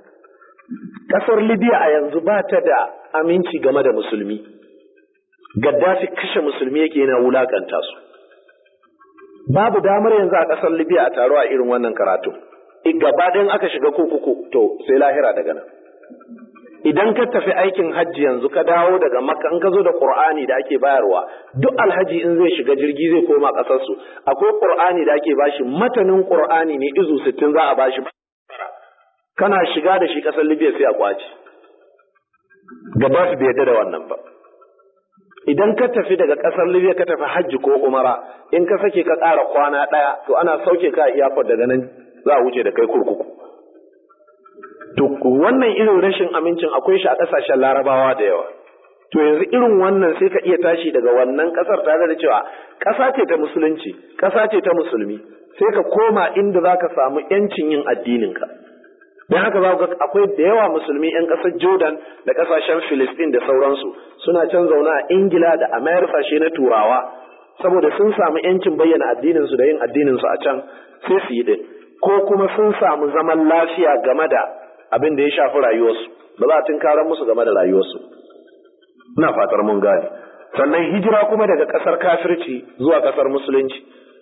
ƙasar libya a yanzu ba ta da aminci game da musulmi gaddafi kashe musulmi yake yana wulakanta su babu damar yanzu a ƙasar libya a taro a irin wannan karatu gaba ɗayan aka shiga kurkuku to sai lahira daga nan idan ka tafi aikin hajji yanzu ka dawo daga makka in ka zo da qur'ani da ake bayarwa duk alhaji in zai shiga jirgi zai koma ƙasar su akwai qur'ani da ake bashi matanin qur'ani ne izu 60 za a bashi kana shiga da shi ƙasar libya sai a kwaci gaddafi bai yarda da wannan ba idan ka tafi daga ƙasar Libya ka tafi hajji ko umara in ka sake ka ƙara kwana ɗaya to ana sauke ka a iyakar daga nan za a wuce da kai kurkuku to wannan irin rashin amincin akwai shi a ƙasashen larabawa da yawa to yanzu irin wannan sai ka iya tashi daga wannan ƙasar tare da cewa ƙasa ce ta musulunci ƙasa ce ta musulmi sai ka koma inda za ka samu ‘yancin yin addininka don haka za ga akwai da yawa musulmi 'yan ƙasar jordan da ƙasashen filistin da sauransu suna can zaune a ingila da amerika shi na turawa saboda sun samu 'yancin bayyana addininsu da yin addininsu a can sai su yi din ko kuma sun samu zaman lafiya game da abin da ya shafi rayuwarsu ba za a tunkarar musu game da rayuwarsu ina fatar mun gane sannan hijira kuma daga ƙasar kafirci zuwa ƙasar musulunci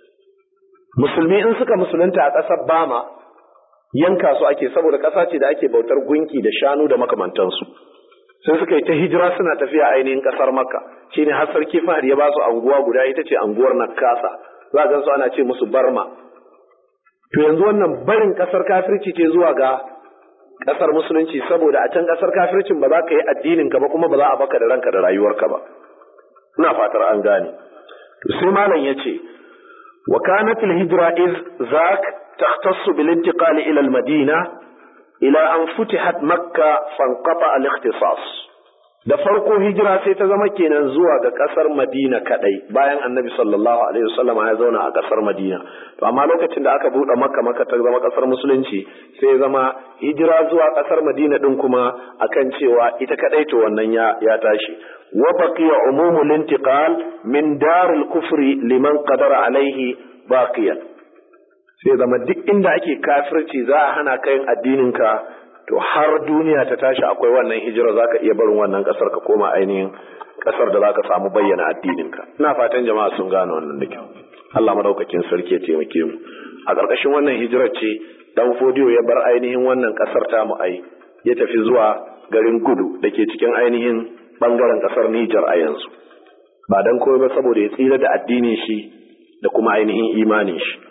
musulmi in suka musulunta a ƙasar bama yanka su ake saboda ƙasa ce da ake bautar gunki da shanu da makamantansu sai suka yi ta hijira suna tafiya ainihin ƙasar makka shine har sarki fahad ya ba su anguwa guda ita ce anguwar nakasa za a su ana ce musu barma to yanzu wannan barin ƙasar kafirci ce zuwa ga ƙasar musulunci saboda a can ƙasar kafircin ba za ka yi addinin ka ba kuma ba za a baka da ranka da rayuwarka ba ina fatar an gane to sai malam ya ce wa kanat al-hijra iz zak تختص بالانتقال إلى المدينة إلى أن فتحت مكة فانقطع الاختصاص da farko hijira sai ta zama kenan zuwa ga kasar Madina kadai bayan Annabi sallallahu alaihi wasallam ya zauna a kasar Madina to amma lokacin da aka bude Makka Makka ta zama kasar musulunci sai zama hijira zuwa kasar Madina din kuma akan cewa ita kadai to wannan ya ya tashi wa baqiya umumul intiqal min daril kufri liman qadara alaihi baqiyan sai zama duk inda ake kafirci za a hana ka yin addininka to har duniya ta tashi akwai wannan hijira za ka iya barin wannan kasar ka koma ainihin kasar da za ka samu bayyana addininka ina fatan jama'a sun gane wannan da kyau Allah madaukakin sarki ya taimake mu a ƙarƙashin wannan hijirar ce dan fodiyo ya bar ainihin wannan kasar ta mu ai ya tafi zuwa garin gudu da ke cikin ainihin bangaren kasar Nijar a yanzu ba dan koyi ba saboda ya tsira da addinin shi da kuma ainihin imanin shi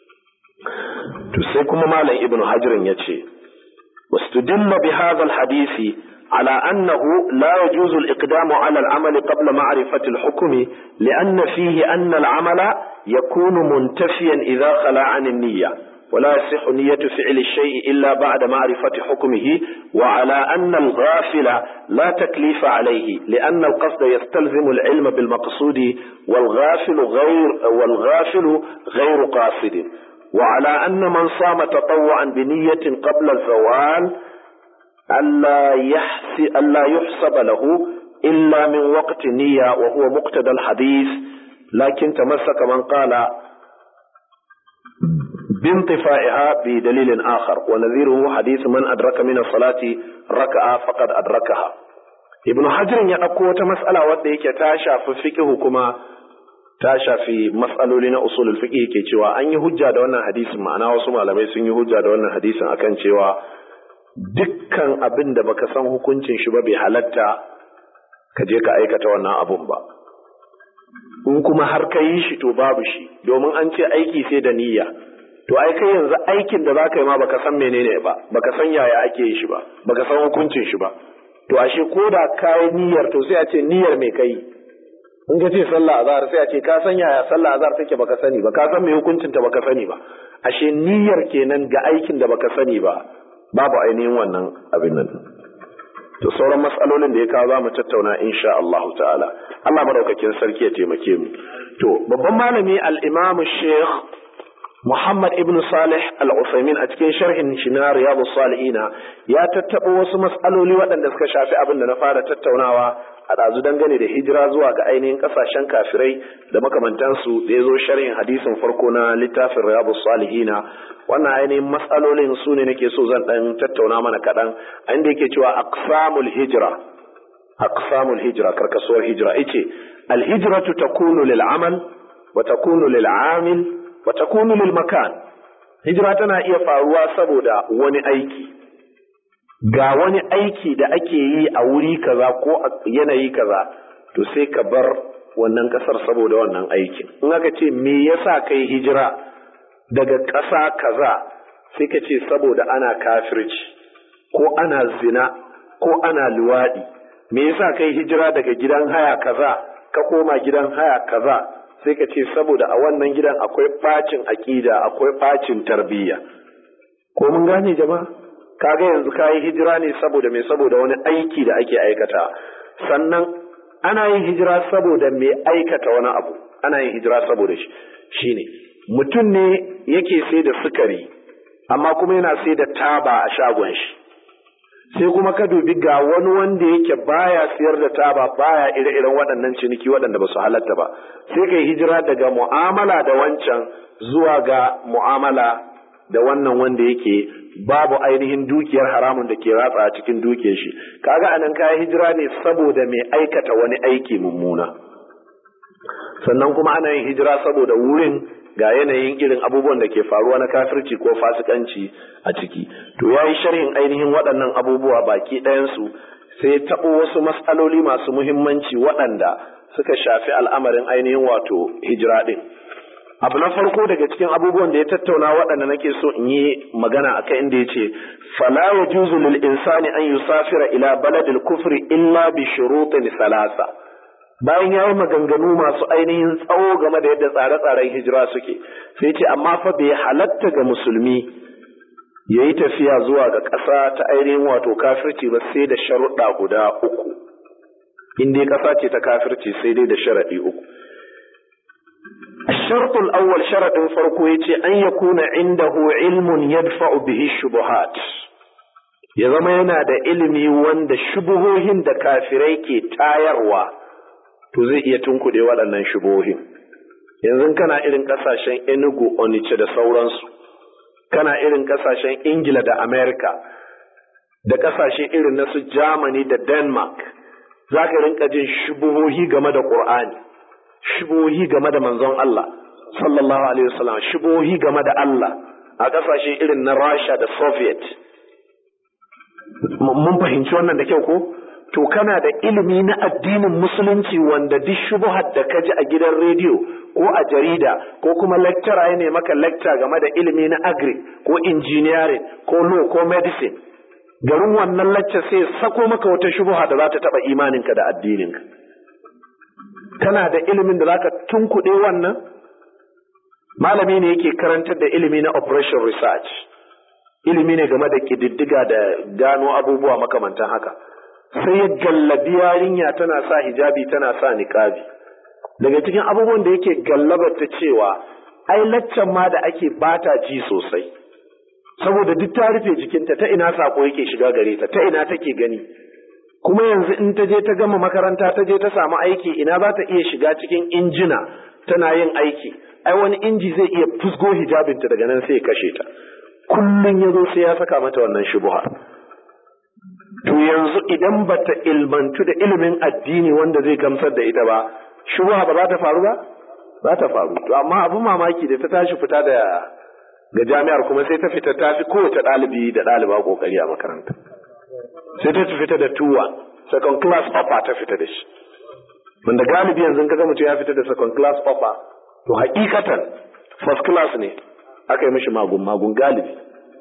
to sai kuma malam ibnu hajirin ya ce wastudilla bi hadha alhadisi على أنه لا يجوز الإقدام على العمل قبل معرفة الحكم لأن فيه أن العمل يكون منتفيا إذا خلا عن النية ولا يصح نية فعل الشيء إلا بعد معرفة حكمه وعلى أن الغافل لا تكليف عليه لأن القصد يستلزم العلم بالمقصود والغافل غير والغافل غير قاصد وعلى أن من صام تطوعا بنية قبل الزوال ألا, يحسي ألا يحسب له إلا من وقت نية وهو مقتضى الحديث لكن تمسك من قال بانطفائها بدليل آخر ونذيره حديث من أدرك من الصلاة ركعة فقد أدركها ابن حجر يقول مسألة وديك تاشا في فقه كما ta shafi matsaloli na usulul fiqh ke cewa an yi hujja da wannan hadisin ma'ana wasu malamai sun yi hujja da wannan hadisin akan cewa dukkan abin da baka san hukuncin shi ba bai halatta ka je ka aikata wannan abun ba in kuma har ka yi shi to babu shi domin an ce aiki sai da niyya to ai kai yanzu aikin da zaka yi ma baka san menene ba baka san yaya ake yi shi ba baka san hukuncin shi ba to ashe ko da kai niyyar to sai a ce niyyar me kai in ka ce sallah azhar sai a ce ka san yaya sallah azhar take baka sani ba ka san me hukuncin ta baka sani ba ashe niyyar kenan ga aikin da baka sani ba babu ainihin wannan abin nan to sauran matsalolin da ya kawo za mu tattauna insha Allah ta'ala Allah madaukakin sarki ya taimake mu to babban malami al-Imam Sheikh Muhammad ibn Salih al-Utsaimin a cikin sharhin shi na Riyadus Salihina ya tattabo wasu matsaloli waɗanda suka shafi abin da na fara tattaunawa a ɗazu dangane da hijira zuwa ga ainihin ƙasashen kafirai da makamantansu da ya zo sharhin hadisin farko na littafin Riyadus Salihina wannan ainihin matsalolin su ne nake so zan ɗan tattauna mana kaɗan a inda yake cewa aqsamul hijra aqsamul hijra karkasuwar hijra yace al hijratu takunu lil amal wa takunu lil amil wa takunu lil makan hijira tana iya faruwa saboda wani aiki ga wani aiki da ake yi a wuri kaza ko a yanayi kaza to sai ka bar wannan kasar saboda wannan aikin in aka ce me yasa kai hijira daga ƙasa kaza sai ka ce saboda ana kafirci ko ana zina ko ana luwaɗi me yasa kai hijira daga gidan haya kaza ka koma gidan haya kaza sai ka ce saboda a wannan gidan akwai ɓacin aƙida akwai ɓacin tarbiyya ko mun gane jama'a kaga yanzu kayi hijira ne saboda me saboda wani aiki da ake aikata sannan ana yin hijira saboda me aikata wani abu ana yin hijira saboda shi shine mutum ne yake sai da sukari amma kuma yana sai da taba a shagon shi sai kuma ka dubi ga wani wanda yake baya siyar da taba baya ire-iren waɗannan ciniki waɗanda ba su halatta ba sai kai hijira daga mu'amala da wancan zuwa ga mu'amala da wannan wanda yake babu ainihin dukiyar haramun da ke ratsa a cikin dukiyar shi kaga anan kayan hijira ne saboda mai aikata wani aiki mummuna sannan kuma ana yin hijira saboda wurin ga yanayin irin abubuwan da ke faruwa na kafirci ko fasikanci a ciki to ya yi sharhin ainihin waɗannan abubuwa baki ɗayansu sai taɓo wasu matsaloli masu muhimmanci waɗanda suka shafi al'amarin ainihin wato hijira ɗin abu na farko daga cikin abubuwan da ya tattauna waɗanda nake so in yi magana akai inda ya ce fala yajuzu lil insani an yusafira ila baladil kufri illa bi shurutin salasa bayan ya yi maganganu masu ainihin tsawo game da yadda tsare-tsaren hijira suke sai ce amma fa bai halatta ga musulmi ya yi tafiya zuwa ga ƙasa ta ainihin wato kafirci ba sai da sharuɗa guda uku in dai ƙasa ce ta kafirci sai dai da sharaɗi uku الشرط الأول شرط فرقو يتي أن يكون عنده علم يدفع به الشبهات ya zama yana da ilimi wanda shubuhohin da kafirai ke tayarwa to zai iya tunkuɗe waɗannan shubohin yanzu kana irin ƙasashen enugu onice da sauransu kana irin ƙasashen ingila da amerika da ƙasashe irin na su germany da denmark za ka rinka jin shubuhohi game da ƙur'ani shubuhohi game da manzon allah sallallahu alaihi wasallam shubuhohi game da allah a ƙasashe irin na rasha da soviet mun fahimci wannan da kyau ko to kana da ilimi na addinin musulunci wanda duk shubuhat da ka ji a gidan rediyo ko a jarida ko kuma lecturer ya ne maka lecture game da ilimi na agri ko engineering ko law ko medicine garin wannan lecture sai sako maka wata shubuha da za ta taba imaninka da addininka kana da ilimin da zaka tunkuɗe wannan malami ne yake karantar da ilimi na operation research ilimi ne game da ƙididdiga da gano abubuwa makamantan haka sai ya gallabi yarinya tana sa hijabi tana sa niqabi daga cikin abubuwan da yake gallabar ta cewa ai laccan ma da ake bata ji sosai saboda duk ta rufe jikinta ta ina sako yake shiga gare ta ta ina take gani kuma yanzu in ta je ta gama makaranta ta je ta samu aiki ina za ta iya shiga cikin injina tana yin aiki ai wani inji zai iya fusgo hijabinta daga nan sai ya kashe ta kullum ya zo sai ya saka mata wannan shubuha to yanzu idan bata ilmantu da ilimin addini wanda zai gamsar da ita ba shubuha ba za ta faru ba za ta faru to amma abin mamaki da ta tashi fita da ga jami'ar kuma sai ta fita ta fi kowace ɗalibi da ɗaliba kokari a makaranta sai ta fita da tuwa second class upper ta fita da shi wanda galibi yanzu kaga mutum ya fita da second class upper to hakikatan first class ne aka yi mishi magun magun galibi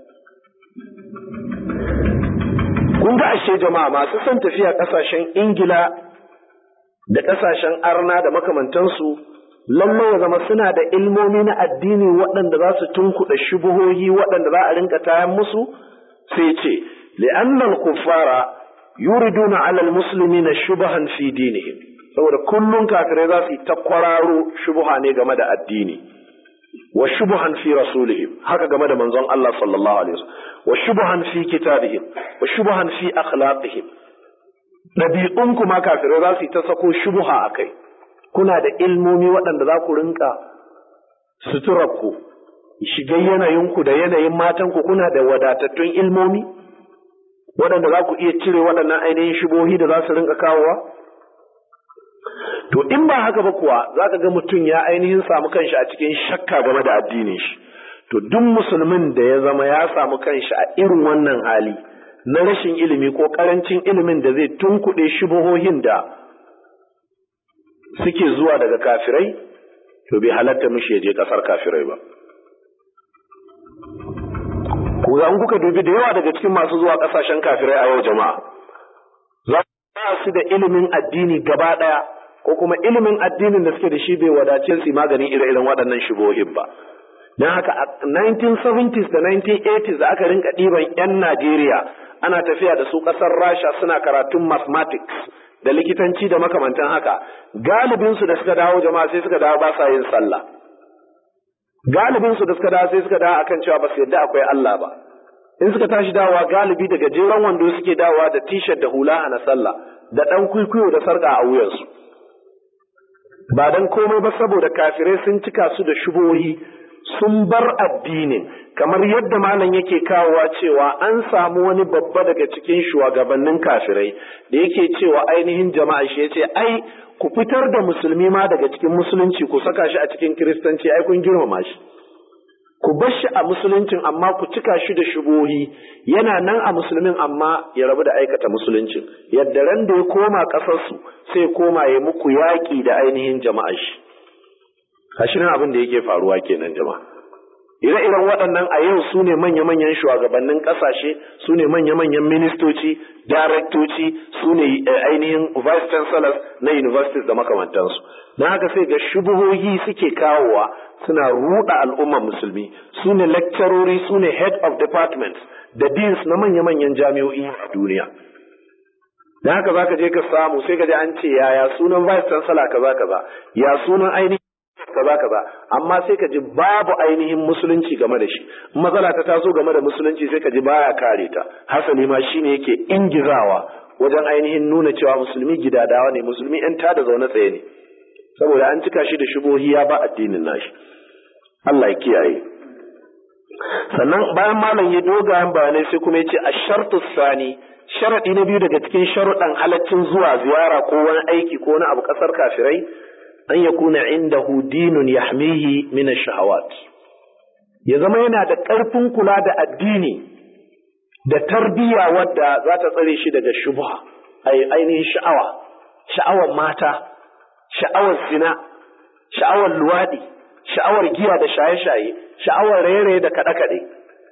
kun ga ashe jama'a masu son tafiya kasashen ingila da kasashen arna da makamantansu lallai ya zama suna da ilmomi na addini waɗanda za su tunkuɗa shubuhohi waɗanda za a rinka tayan musu sai ce li'annal kuffara yuriduna alal muslimina shubahan fi dinihim saboda kullun kafirai za su yi ta kwararo shubuha ne game da addini wa shubuhan fi rasulihim haka game da manzon Allah sallallahu alaihi wasallam wa shubuhan fi kitabihim wa shubuhan fi akhlaqihim dabi'un kuma kafirai za su yi ta sako shubuha akai kuna da ilmomi waɗanda za ku rinka suturarku shigar yanayinku da yanayin matanku kuna da wadatattun ilmomi waɗanda za ku iya cire waɗannan ainihin shubohi da za su rinka kawowa to in ba haka ba kuwa za ka ga mutum ya ainihin samu kanshi a cikin shakka game da addinin shi to duk musulmin da ya zama ya samu kanshi a irin wannan hali na rashin ilimi ko karancin ilimin da zai tunkuɗe shubuhohin da suke zuwa daga kafirai to bai halatta mishi ya je ƙasar kafirai ba ku an kuka dubi da yawa daga cikin masu zuwa ƙasashen kafirai a yau jama'a za su da ilimin addini gaba ɗaya ko kuma ilimin addinin da suke da shi bai wadace su maganin ire-iren waɗannan shigohin ba. Don haka a 1970s da 1980s da aka rinka ɗiban 'yan Najeriya ana tafiya da su ƙasar Rasha suna karatun mathematics da likitanci da makamantan haka galibinsu da suka dawo jama'a sai suka dawo ba sa yin sallah. Galibinsu da suka dawo sai suka dawo akan cewa ba su yadda akwai Allah ba. In suka tashi dawowa galibi daga jeran wando suke dawowa da t-shirt da hula na sallah da ɗan kwikwiyo da sarƙa a wuyansu. ba don komai ba saboda kafirai sun cika su da shubohi sun bar addinin kamar yadda malam yake kawowa cewa an samu wani babba daga cikin shugabannin kafirai da yake cewa ainihin jama'a shi yace ai ku fitar da musulmi ma daga cikin musulunci ku saka shi a cikin kiristanci ai kun girmama shi ku bar shi a musuluncin amma ku cika shi da shubohi yana nan a musulmin amma ya rabu da aikata musuluncin yadda ran da ya koma ƙasarsu sai koma ya muku yaƙi da ainihin jama'a shi hashirin abin da yake faruwa kenan jama'a ire-iren waɗannan a yau su ne manya-manyan shugabannin ƙasashe su ne manya-manyan ministoci daraktoci su ne ainihin vice chancellors na universities da makamantansu na haka sai ga shubuhohi suke kawowa suna ruɗa al'ummar musulmi su ne lecturori su ne head of departments da deans na manya-manyan jami'o'i a duniya da haka za ka je ka samu sai ka je an ce yaya sunan vice chancellor kaza kaza ya sunan ainihin kaza kaza amma sai ka ji babu ainihin musulunci game da shi matsala ta taso game da musulunci sai ka ji baya kare ta hasali ma shine yake ingizawa wajen ainihin nuna cewa musulmi gidadawa ne musulmi yan tada zaune tsaye ne saboda an cika shi da shubohi ya ba addinin nashi Allah ya kiyaye sannan bayan malam ya dogayen bayanai sai kuma ya ce a shartu sani sharaɗi na biyu daga cikin sharuɗan halaccin zuwa ziyara ko wani aiki ko wani abu ƙasar kafirai an ya kuna indahu dinun yahmihi min shahawat ya zama yana da ƙarfin kula da addini da tarbiyya wadda za ta tsare shi daga shubha ainihin sha'awa sha'awar mata sha'awar zina sha'awar luwaɗi sha'awar giya da shaye-shaye sha'awar raye-raye da kaɗe-kaɗe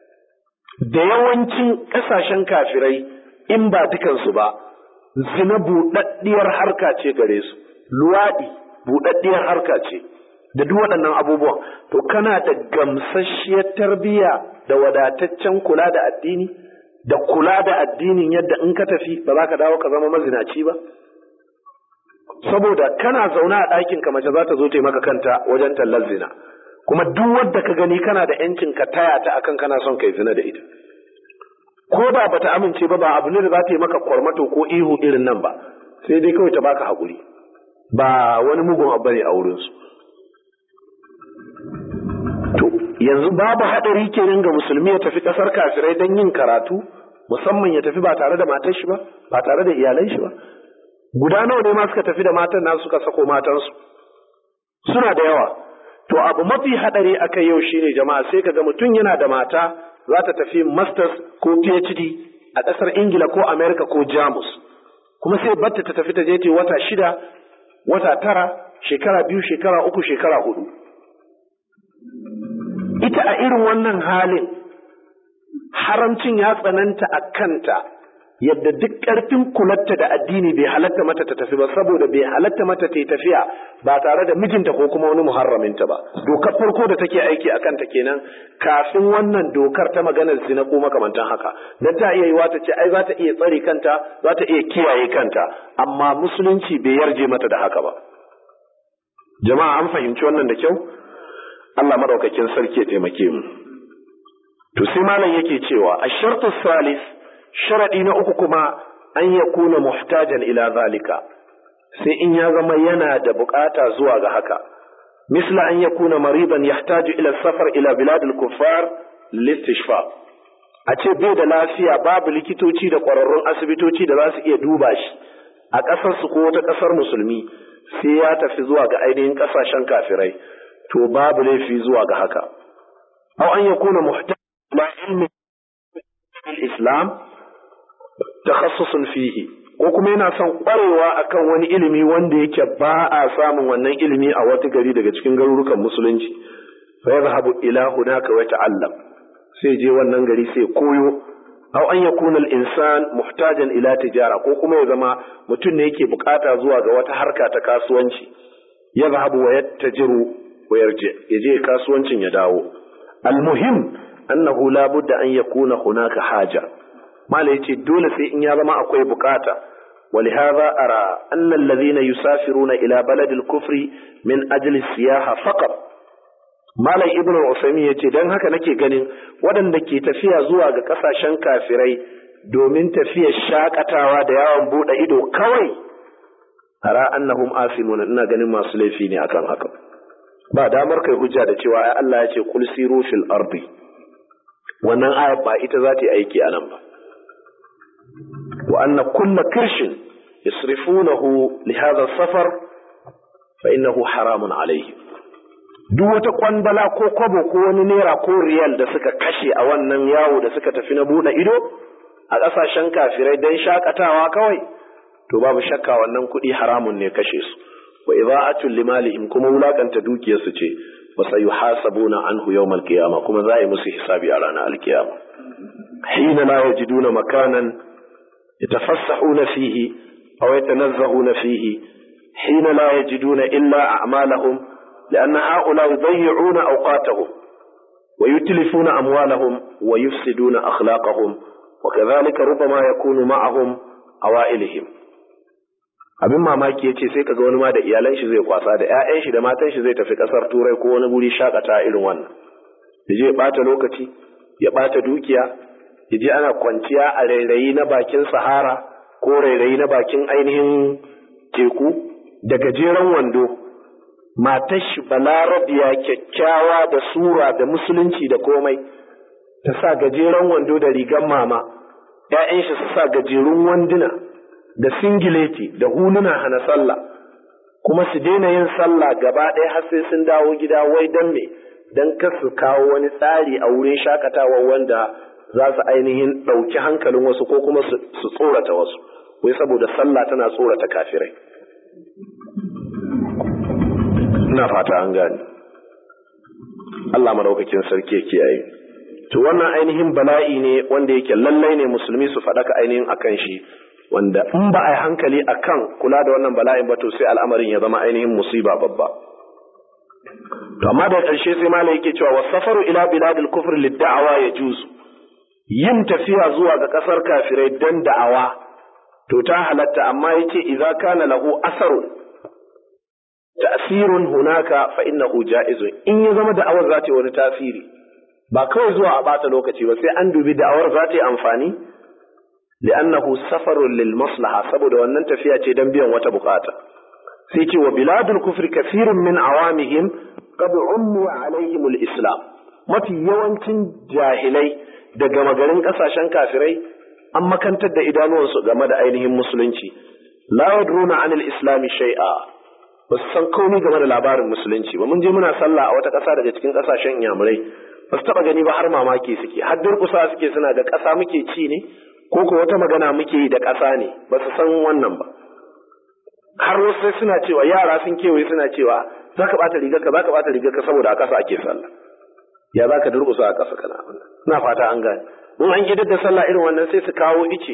da yawancin ƙasashen kafirai in ba dukansu ba zina buɗaɗɗiyar harka ce gare su luwaɗi buɗaɗɗiyar harka ce da duk waɗannan abubuwan to kana da gamsasshiyar tarbiyya da wadataccen kula da addini da kula da addinin yadda in ka tafi ba za ka dawo ka zama mazinaci ba saboda kana zaune a ɗakin ka mace za ta zo ta maka kanta wajen tallar zina kuma duk wadda ka gani kana da yancin ka taya ta akan kana son kai zina da ita ko da bata amince ba ba abu ne da za ta yi maka kwarmato ko ihu irin nan ba sai dai kawai ta baka haƙuri ba wani mugun abu ne a wurinsu to yanzu babu haɗari kenan ga musulmi ya tafi ƙasar kafirai don yin karatu musamman ya tafi ba tare da matar shi ba ba tare da iyalan shi ba guda nawa ne ma suka tafi da matan nasu suka sako matansu suna da yawa to abu mafi haɗari aka yau shine jama'a sai ka ga mutum yana da mata za ta tafi masters ko phd a ƙasar ingila ko america ko jamus kuma sai batta ta tafi ta je ta wata shida wata tara shekara biyu shekara uku shekara hudu ita a irin wannan halin haramcin ya tsananta a kanta yadda duk ƙarfin kulatta da addini bai halatta mata ta tafi ba saboda bai halatta mata ta tafiya ba tare da mijinta ko kuma wani muharraminta ba dokar farko da take aiki a kanta kenan kafin wannan dokar ta maganar zina ko makamantan haka dan ta iya yiwa ta ce ai za ta iya tsare kanta za ta iya kiyaye kanta amma musulunci bai yarje mata da haka ba jama'a an fahimci wannan da kyau Allah madaukakin sarki ya taimake mu to sai malam yake cewa ash-shartu salis sharadi na uku kuma an yakuna muhtajan ila zalika sai in ya zama yana da bukata zuwa ga haka misla an yakuna mariban yahtaju ila safar ila bilad al-kuffar listishfa a ce bai da lafiya babu likitoci da kwararrun asibitoci da za su iya duba shi a ƙasar su ko wata ƙasar musulmi sai ya tafi zuwa ga ainihin ƙasashen kafirai to babu laifi zuwa ga haka aw an yakuna muhtaj ma ilmi islam takhassusun fihi ko kuma yana son kwarewa akan wani ilimi wanda yake ba a samun wannan ilimi a wata gari daga cikin garurukan musulunci fa yadhhabu ila hunaka wa ta'allam sai je wannan gari sai koyo aw an yakuna al-insan muhtajan ila tijara ko kuma ya zama mutum ne yake bukata zuwa ga wata harka ta kasuwanci yadhhabu wa yattajiru wa yarji yaje kasuwancin ya dawo al-muhim annahu la budda an yakuna hunaka haja mala yace dole sai in ya zama akwai bukata ولهذا أرى أن الذين يسافرون إلى بلد الكفر من أجل السياحة فقط Malam Ibn Usaimin ya ce don haka nake ganin waɗanda ke tafiya zuwa ga ƙasashen kafirai domin tafiyar shakatawa da yawon buɗe ido kawai ara annahum asimuna ina ganin masu laifi ne akan haka ba damar kai hujja da cewa ai Allah ya ce kul siru fil ardi wannan ayat ba ita za ta yi aiki a nan ba wa anna kulla kirshin yasrifunahu li hadha safar fa innahu haramun alayhi duk wata kwandala ko kwabo ko wani naira ko riyal da suka kashe a wannan yawo da suka tafi na buɗe ido a ƙasashen kafirai don shakatawa kawai to babu shakka wannan kuɗi haramun ne kashe su wa idha'atul limalihim kuma wulakanta dukiyarsu ce wa sayuhasabuna anhu yawmal qiyamah kuma za a yi musu hisabi a ranar alkiyama hina la yajiduna makanan yatafassahuna fihi aw yatanazzahuna fihi hina la yajiduna illa a'malahum لأن هؤلاء يضيعون أوقاتهم ويتلفون أموالهم ويفسدون أخلاقهم وكذلك ربما يكون معهم أوائلهم abin mamaki ya ce sai kaga wani ma da iyalan shi zai kwasa da ƴaƴan shi da matan shi zai tafi ƙasar turai ko wani guri shakata irin wannan ya je ya ɓata lokaci ya ɓata dukiya ya je ana kwanciya a rairayi na bakin sahara ko rairayi na bakin ainihin teku da gajeren wando matar shi balarabiya kyakkyawa da sura da musulunci da komai ta sa gajeren wando da rigan mama ‘ya'yan shi su sa gajerun wanduna da singileti da huluna hana sallah kuma su daina yin sallah gaba ɗaya har sai sun dawo gida wai don me don kar su kawo wani tsari a wurin shakatawa wanda za su ainihin ɗauki hankalin wasu ko kuma su tsorata wasu wai saboda sallah tana tsorata kafirai ina fata an gane Allah madaukakin sarki ya kiyaye to wannan ainihin bala'i ne wanda yake lallai ne musulmi su faɗaka ainihin akan shi wanda in ba a yi hankali akan kula da wannan bala'in ba to sai al'amarin ya zama ainihin musiba babba to amma da ƙarshe sai malai yake cewa wasafaru ila biladil kufr lid-da'awa yajuzu yin tafiya zuwa ga ƙasar kafirai dan da'awa to ta halatta amma yace idza kana lahu asarun ta'sirun hunaka fa innahu ja'izun in ya zama da'awar za ta yi wani tasiri ba kawai zuwa a bata lokaci ba sai an dubi da'awar za ta yi amfani li'annahu safarun lil maslaha saboda wannan tafiya ce dan biyan wata bukata sai ce wa biladul kufri kathirun min awamihim qad ummu alaihim islam mafi yawancin jahilai daga magarin kasashen kafirai an makantar da idanuwansu game da ainihin musulunci la yadruna anil islami shay'a ba su san komai game da labarin musulunci ba mun je muna sallah a wata ƙasa daga cikin ƙasashen inyamurai ba su taɓa gani ba har mamaki suke har durƙusa suke suna da ƙasa muke ci ne ko ko wata magana muke yi da ƙasa ne ba su san wannan ba har wasu sai suna cewa yara sun kewaye suna cewa za ka ɓata rigar ka za ka ɓata rigar ka saboda a ƙasa ake sallah ya za ka durƙusa a ƙasa kana ina fata an gane in an gidar da sallah irin wannan sai su kawo ice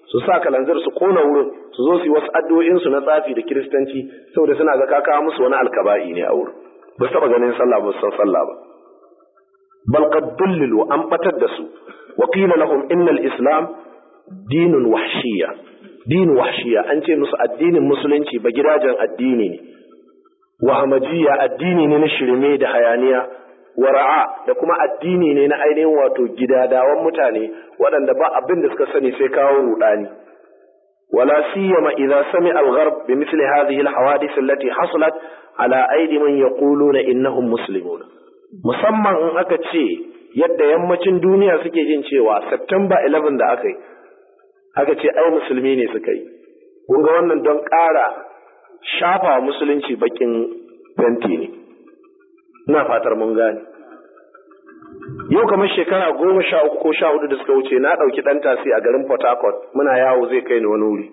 su sa kalanzir su kona wurin su zo su yi wasu addu'o'in su na tsafi da kiristanci saboda suna ga kaka musu wani alkaba'i ne a wurin ba su taba ganin sallah ba su san sallah ba bal qad dullilu an batar da su wa qila lahum innal islam dinun wahshiyya din wahshiyya an ce musu addinin musulunci ba gidajen addini ne wahamajiya addini ne na shirme da hayaniya wara'a da kuma addini ne na ainihin wato gidadawan mutane waɗanda ba abin da suka sani sai kawo rudani wala siyama idza sami al-gharb bi mithli hadhihi al-hawadith allati hasalat ala aidi man yaquluna innahum muslimun musamman in aka ce yadda yammacin duniya suke jin cewa September 11 da aka yi aka ce ai musulmi ne suka yi kun ga wannan don ƙara shafa musulunci bakin fenti ne ina fatar mun gane yau kamar shekara goma sha uku ko sha hudu da suka wuce na ɗauki ɗan tasi a garin port harcourt muna yawo zai kai ni wani wuri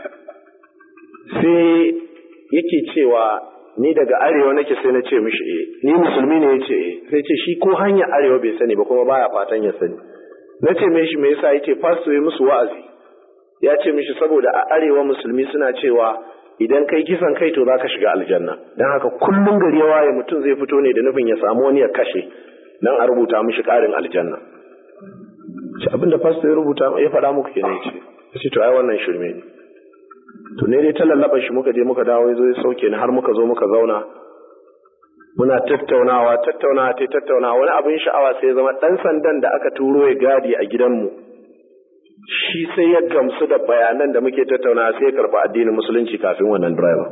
sai yake cewa ni daga arewa nake sai na ce mishi eh ni musulmi ne yace eh sai ce shi ko hanyar arewa bai sani ba kuma baya fatan ya sani na ce mishi me yasa yace pastor ya musu wa'azi ya ce mishi saboda a arewa musulmi suna cewa idan kai kisan kai to zaka shiga aljanna dan haka kullum gari ya waye mutum zai fito ne da nufin ya samu wani ya kashe dan a rubuta mishi karin aljanna ce abinda pastor ya rubuta ya faɗa muku kenan ce ce to ai wannan shirme ne to ne dai ta lallaba shi muka je muka dawo ya zo ya sauke ni har muka zo muka zauna muna tattaunawa tattaunawa ta tattaunawa wani abin sha'awa sai ya zama dan sandan da aka turo ya gadi a gidanmu shi sai ya gamsu da bayanan da muke tattaunawa sai ya karɓi addinin musulunci kafin wannan driver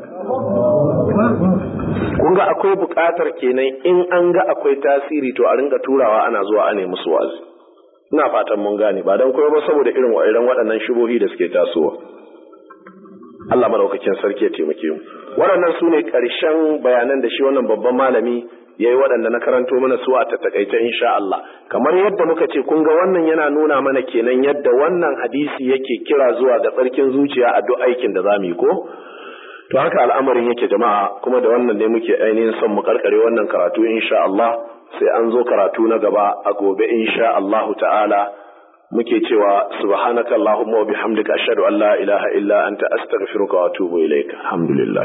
kun ga akwai buƙatar kenan in an ga akwai tasiri to a ringa turawa ana zuwa ana musu wazi ina fatan mun gane ba don koyo ba saboda irin wa'iran waɗannan shubohi da suke tasowa Allah madaukakin sarki ya taimake mu waɗannan su ne ƙarshen bayanan da shi wannan babban malami ya yi waɗanda na karanto mana su a tattakaice insha Allah kamar yadda muka ce kun ga wannan yana nuna mana kenan yadda wannan hadisi yake kira zuwa ga tsarkin zuciya a duk aikin da zamu yi ko to haka al'amarin yake jama'a kuma da wannan ne muke ainihin son mu karkare wannan karatu insha Allah sai an zo karatu na gaba a gobe insha Allah ta'ala muke cewa subhanaka allahumma wa bihamdika ashhadu an la ilaha illa anta astaghfiruka wa atubu ilaik alhamdulillah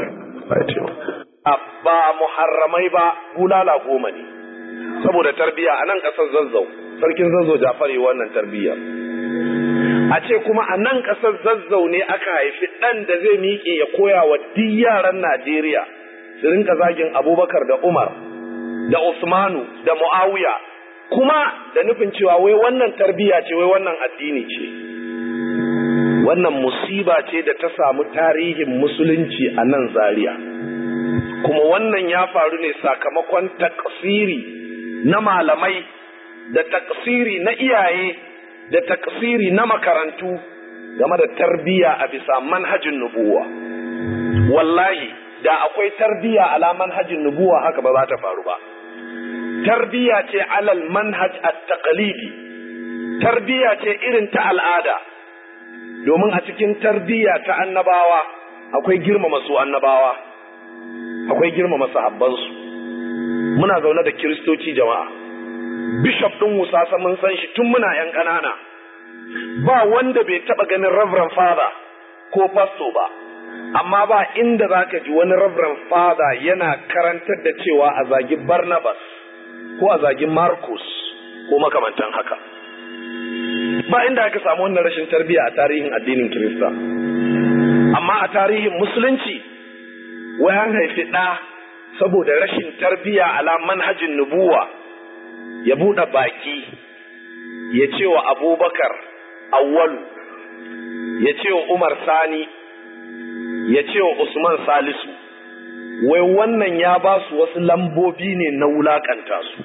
ba muharramai ba bulala goma ne saboda tarbiya a nan kasar zazzau sarkin zazzau jafari wannan tarbiya a ce kuma a nan kasar zazzau ne aka haifi ɗan da zai miƙe ya koya wa duk yaran najeriya su rinka zagin abubakar da umar da usmanu da muawiya kuma da nufin cewa wai wannan tarbiya ce wai wannan addini ce wannan musiba ce da ta samu tarihin musulunci a nan zaria kuma wannan ya faru ne sakamakon taksiri na malamai da taksiri na iyaye da taksiri na makarantu game da tarbiya a bisa manhajin nubuwa wallahi da akwai tarbiya ala manhajin nubuwa haka ba za ta faru ba tarbiya ce alal manhaj at-taqlidi tarbiya ce irin ta al'ada domin a cikin tarbiya ta annabawa akwai girmama su annabawa akwai girmama sahabbansu muna zaune da kiristoci jama'a bishop ɗin musasa mun san shi tun muna yan ƙanana ba wanda bai taɓa ganin reverend father ko pastor ba amma ba inda za ka ji wani reverend father yana karantar da cewa a zagi barnabas ko a zagin Markus ko makamantan haka. Ba inda aka samu wannan rashin tarbiyya a tarihin addinin Kirista. Amma a tarihin Musulunci, wai an haifi ɗa saboda rashin tarbiyya ala manhajin nubuwa ya buɗe baki ya ce wa Abubakar awwalu, ya ce wa Umar Sani, ya ce wa Usman Salisu. wai wannan ya ba su wasu lambobi ne na wulakanta su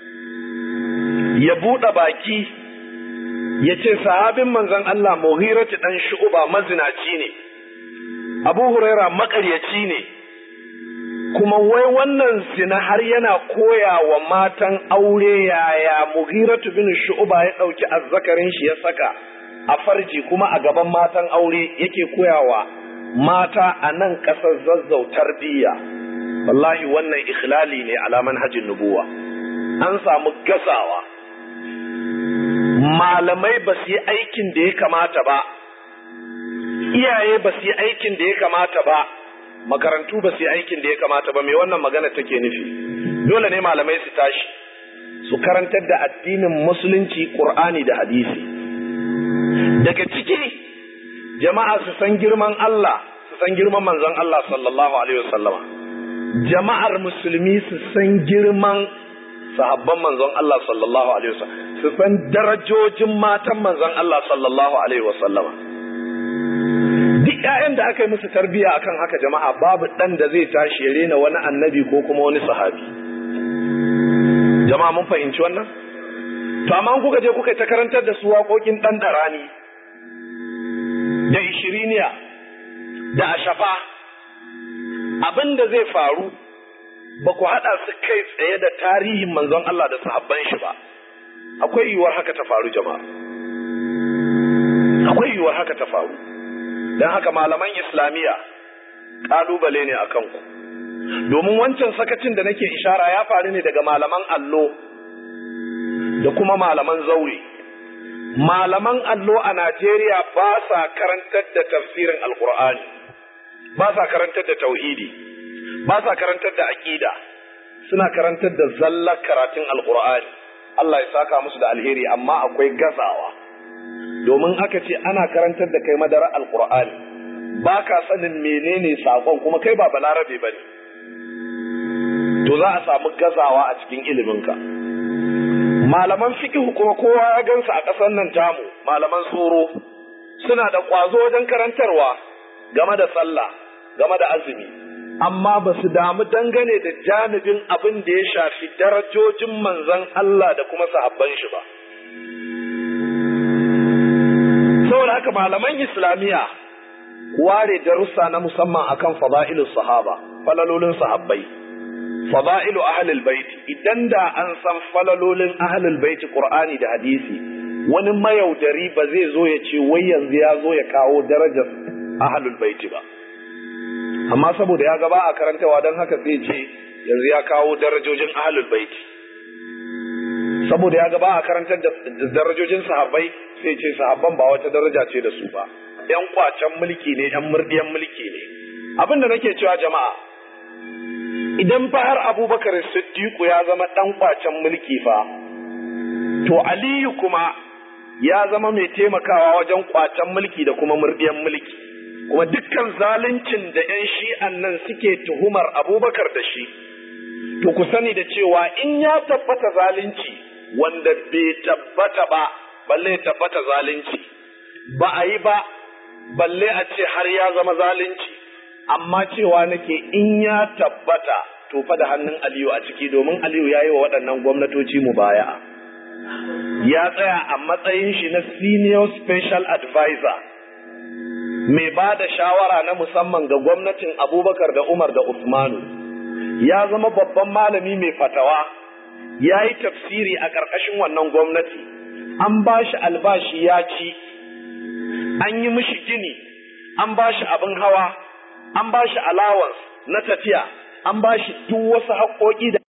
ya buɗe baki ya ce sahabin manzon Allah muhirati ɗan shu'uba mazinaci ne abu huraira maƙaryaci ne kuma wai wannan zina har yana koya wa matan aure yaya muhiratu bin shu'uba ya ɗauki azzakarin shi ya saka a farji kuma a gaban matan aure yake koyawa mata a nan ƙasar zazzau tarbiyya wallahi wannan ikhlali ne alaman hajjin nubuwa an samu gazawa malamai ba su yi aikin da ya kamata ba iyaye ba su yi aikin da ya kamata ba makarantu ba su yi aikin da ya kamata ba mai wannan magana take nufi dole ne malamai su tashi su karantar da addinin musulunci qur'ani da hadisi daga ciki jama'a su san girman Allah su san girman manzon Allah sallallahu alaihi wasallama jama'ar musulmi su san girman sahabban manzon Allah sallallahu alaihi wasallam su san darajojin matan manzon Allah sallallahu alaihi wasallama duk ƴaƴan da aka yi musu tarbiyya akan haka jama'a babu ɗan da zai tashi ya rena wani annabi ko kuma wani sahabi jama'a mun fahimci wannan to amma kuka je kuka ta karantar da su waƙoƙin ɗan ɗarani da ishiriniya da ashafa abin da zai faru ba ku haɗa su kai tsaye da tarihin manzon Allah da sahabban shi ba akwai yiwuwar haka ta faru jama'a akwai yiwuwar haka ta faru don haka malaman islamiyya ƙalubale ne a kanku domin wancan sakacin da nake ishara ya faru ne daga malaman allo da kuma malaman zaure malaman allo a Najeriya ba sa karantar da tafsirin alkur'ani ba sa karantar da tauhidi ba sa karantar da aƙida suna karantar da zallar karatun alkur'ani Allah ya saka musu da alheri amma akwai gazawa domin aka ce ana karantar da kai madara alkur'ani ba ka sanin menene sakon kuma kai ba balarabe ba ne to za a samu gazawa a cikin iliminka malaman fikihu kuma kowa ya gansu a ƙasar nan tamu malaman tsoro suna da ƙwazo wajen karantarwa game da sallah game da azumi amma ba su damu dangane da janibin abin da ya shafi darajojin manzon Allah da kuma sahabban shi ba saboda haka malaman islamiyya ware darussa na musamman akan fada'ilus sahaba falalolin sahabbai fada'ilu ahlul baiti idan da an san falalolin ahlul baiti qur'ani da hadisi wani mayaudari ba zai zo ya ce wai yanzu ya zo ya kawo darajar ahlul baiti ba amma saboda ya gaba a karantawa don haka zai ce yanzu ya kawo darajojin ahlul baiti saboda ya gaba a karantar da darajojin sahabbai sai ce sahabban ba wata daraja ce da su ba yan kwacen mulki ne yan murdiyan mulki ne abin da nake cewa jama'a idan fa har abubakar siddiqu ya zama dan kwacen mulki fa to aliyu kuma ya zama mai taimakawa wajen kwacen mulki da kuma murdiyan mulki kuma dukkan zaluncin da yan shi'an nan suke tuhumar abubakar da shi to ku sani da cewa in ya tabbata zalunci wanda bai tabbata ba balle tabbata zalunci ba a yi ba balle a ce har ya zama zalunci amma cewa nake in ya tabbata to fa da hannun Aliyu a ciki domin Aliyu ya yi wa waɗannan gwamnatoci mu baya. Ya tsaya a matsayin shi na senior special advisor mai ba da shawara na musamman ga gwamnatin Abubakar da Umar da Usmanu. Ya zama babban malami mai fatawa, ya yi tafsiri a ƙarƙashin wannan gwamnati, an ba shi albashi ya ci, an yi mishi gini, an ba shi abin hawa, an ba shi allowance na tafiya, an ba shi duk wasu haƙoƙi da